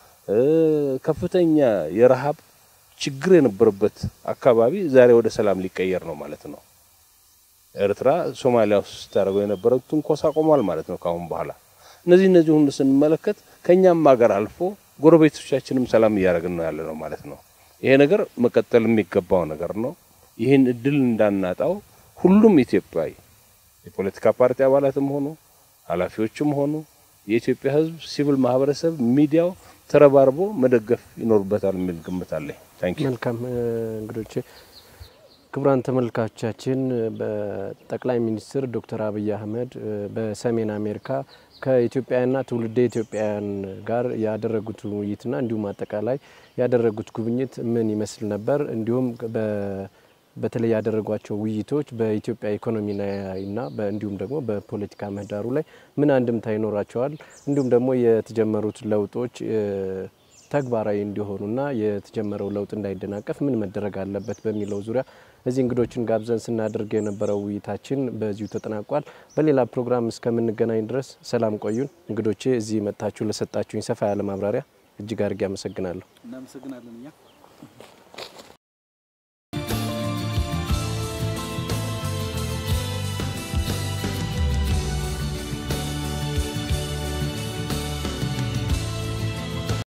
ከፍተኛ የረሃብ ችግር የነበረበት አካባቢ ዛሬ ወደ ሰላም ሊቀየር ነው ማለት ነው። ኤርትራ ሶማሊያ ውስጥ ስታደርገው የነበረው ትንኮሳ ቆሟል ማለት ነው ከአሁን በኋላ። እነዚህ እነዚህ ሁሉ ስንመለከት ከኛም ሀገር አልፎ ጎረቤቶቻችንም ሰላም እያደረግን ነው ያለ ነው ማለት ነው። ይሄ ነገር መቀጠል የሚገባው ነገር ነው። ይህን እድል እንዳናጣው ሁሉም ኢትዮጵያዊ የፖለቲካ ፓርቲ አባላትም ሆኑ ኃላፊዎችም ሆኑ የኢትዮጵያ ሕዝብ ሲቪል ማህበረሰብ፣ ሚዲያው ተረባርቦ መደገፍ ይኖርበታል የሚል ግምት አለኝ። ታንኪዩ። መልካም እንግዶቼ፣ ክቡራን ተመልካቾቻችን በጠቅላይ ሚኒስትር ዶክተር አብይ አህመድ በሰሜን አሜሪካ ከኢትዮጵያውያንና ትውልደ ኢትዮጵያውያን ጋር ያደረጉት ውይይትና እንዲሁም አጠቃላይ ያደረጉት ጉብኝት ምን ይመስል ነበር፣ እንዲሁም በተለይ ያደረጓቸው ውይይቶች በኢትዮጵያ ኢኮኖሚና እንዲሁም ደግሞ በፖለቲካ ምህዳሩ ላይ ምን አንድምታ ይኖራቸዋል፣ እንዲሁም ደግሞ የተጀመሩት ለውጦች ተግባራዊ እንዲሆኑና የተጀመረው ለውጥ እንዳይደናቀፍ ምን መደረግ አለበት በሚለው ዙሪያ እዚህ እንግዶችን ጋብዘን ስናደርግ የነበረው ውይይታችን በዚሁ ተጠናቋል። በሌላ ፕሮግራም እስከምንገናኝ ድረስ ሰላም ቆዩን። እንግዶቼ እዚህ መጥታችሁ ለሰጣችሁኝ ሰፋ ያለ ማብራሪያ እጅግ አድርጌ አመሰግናለሁ። እናመሰግናለን እኛ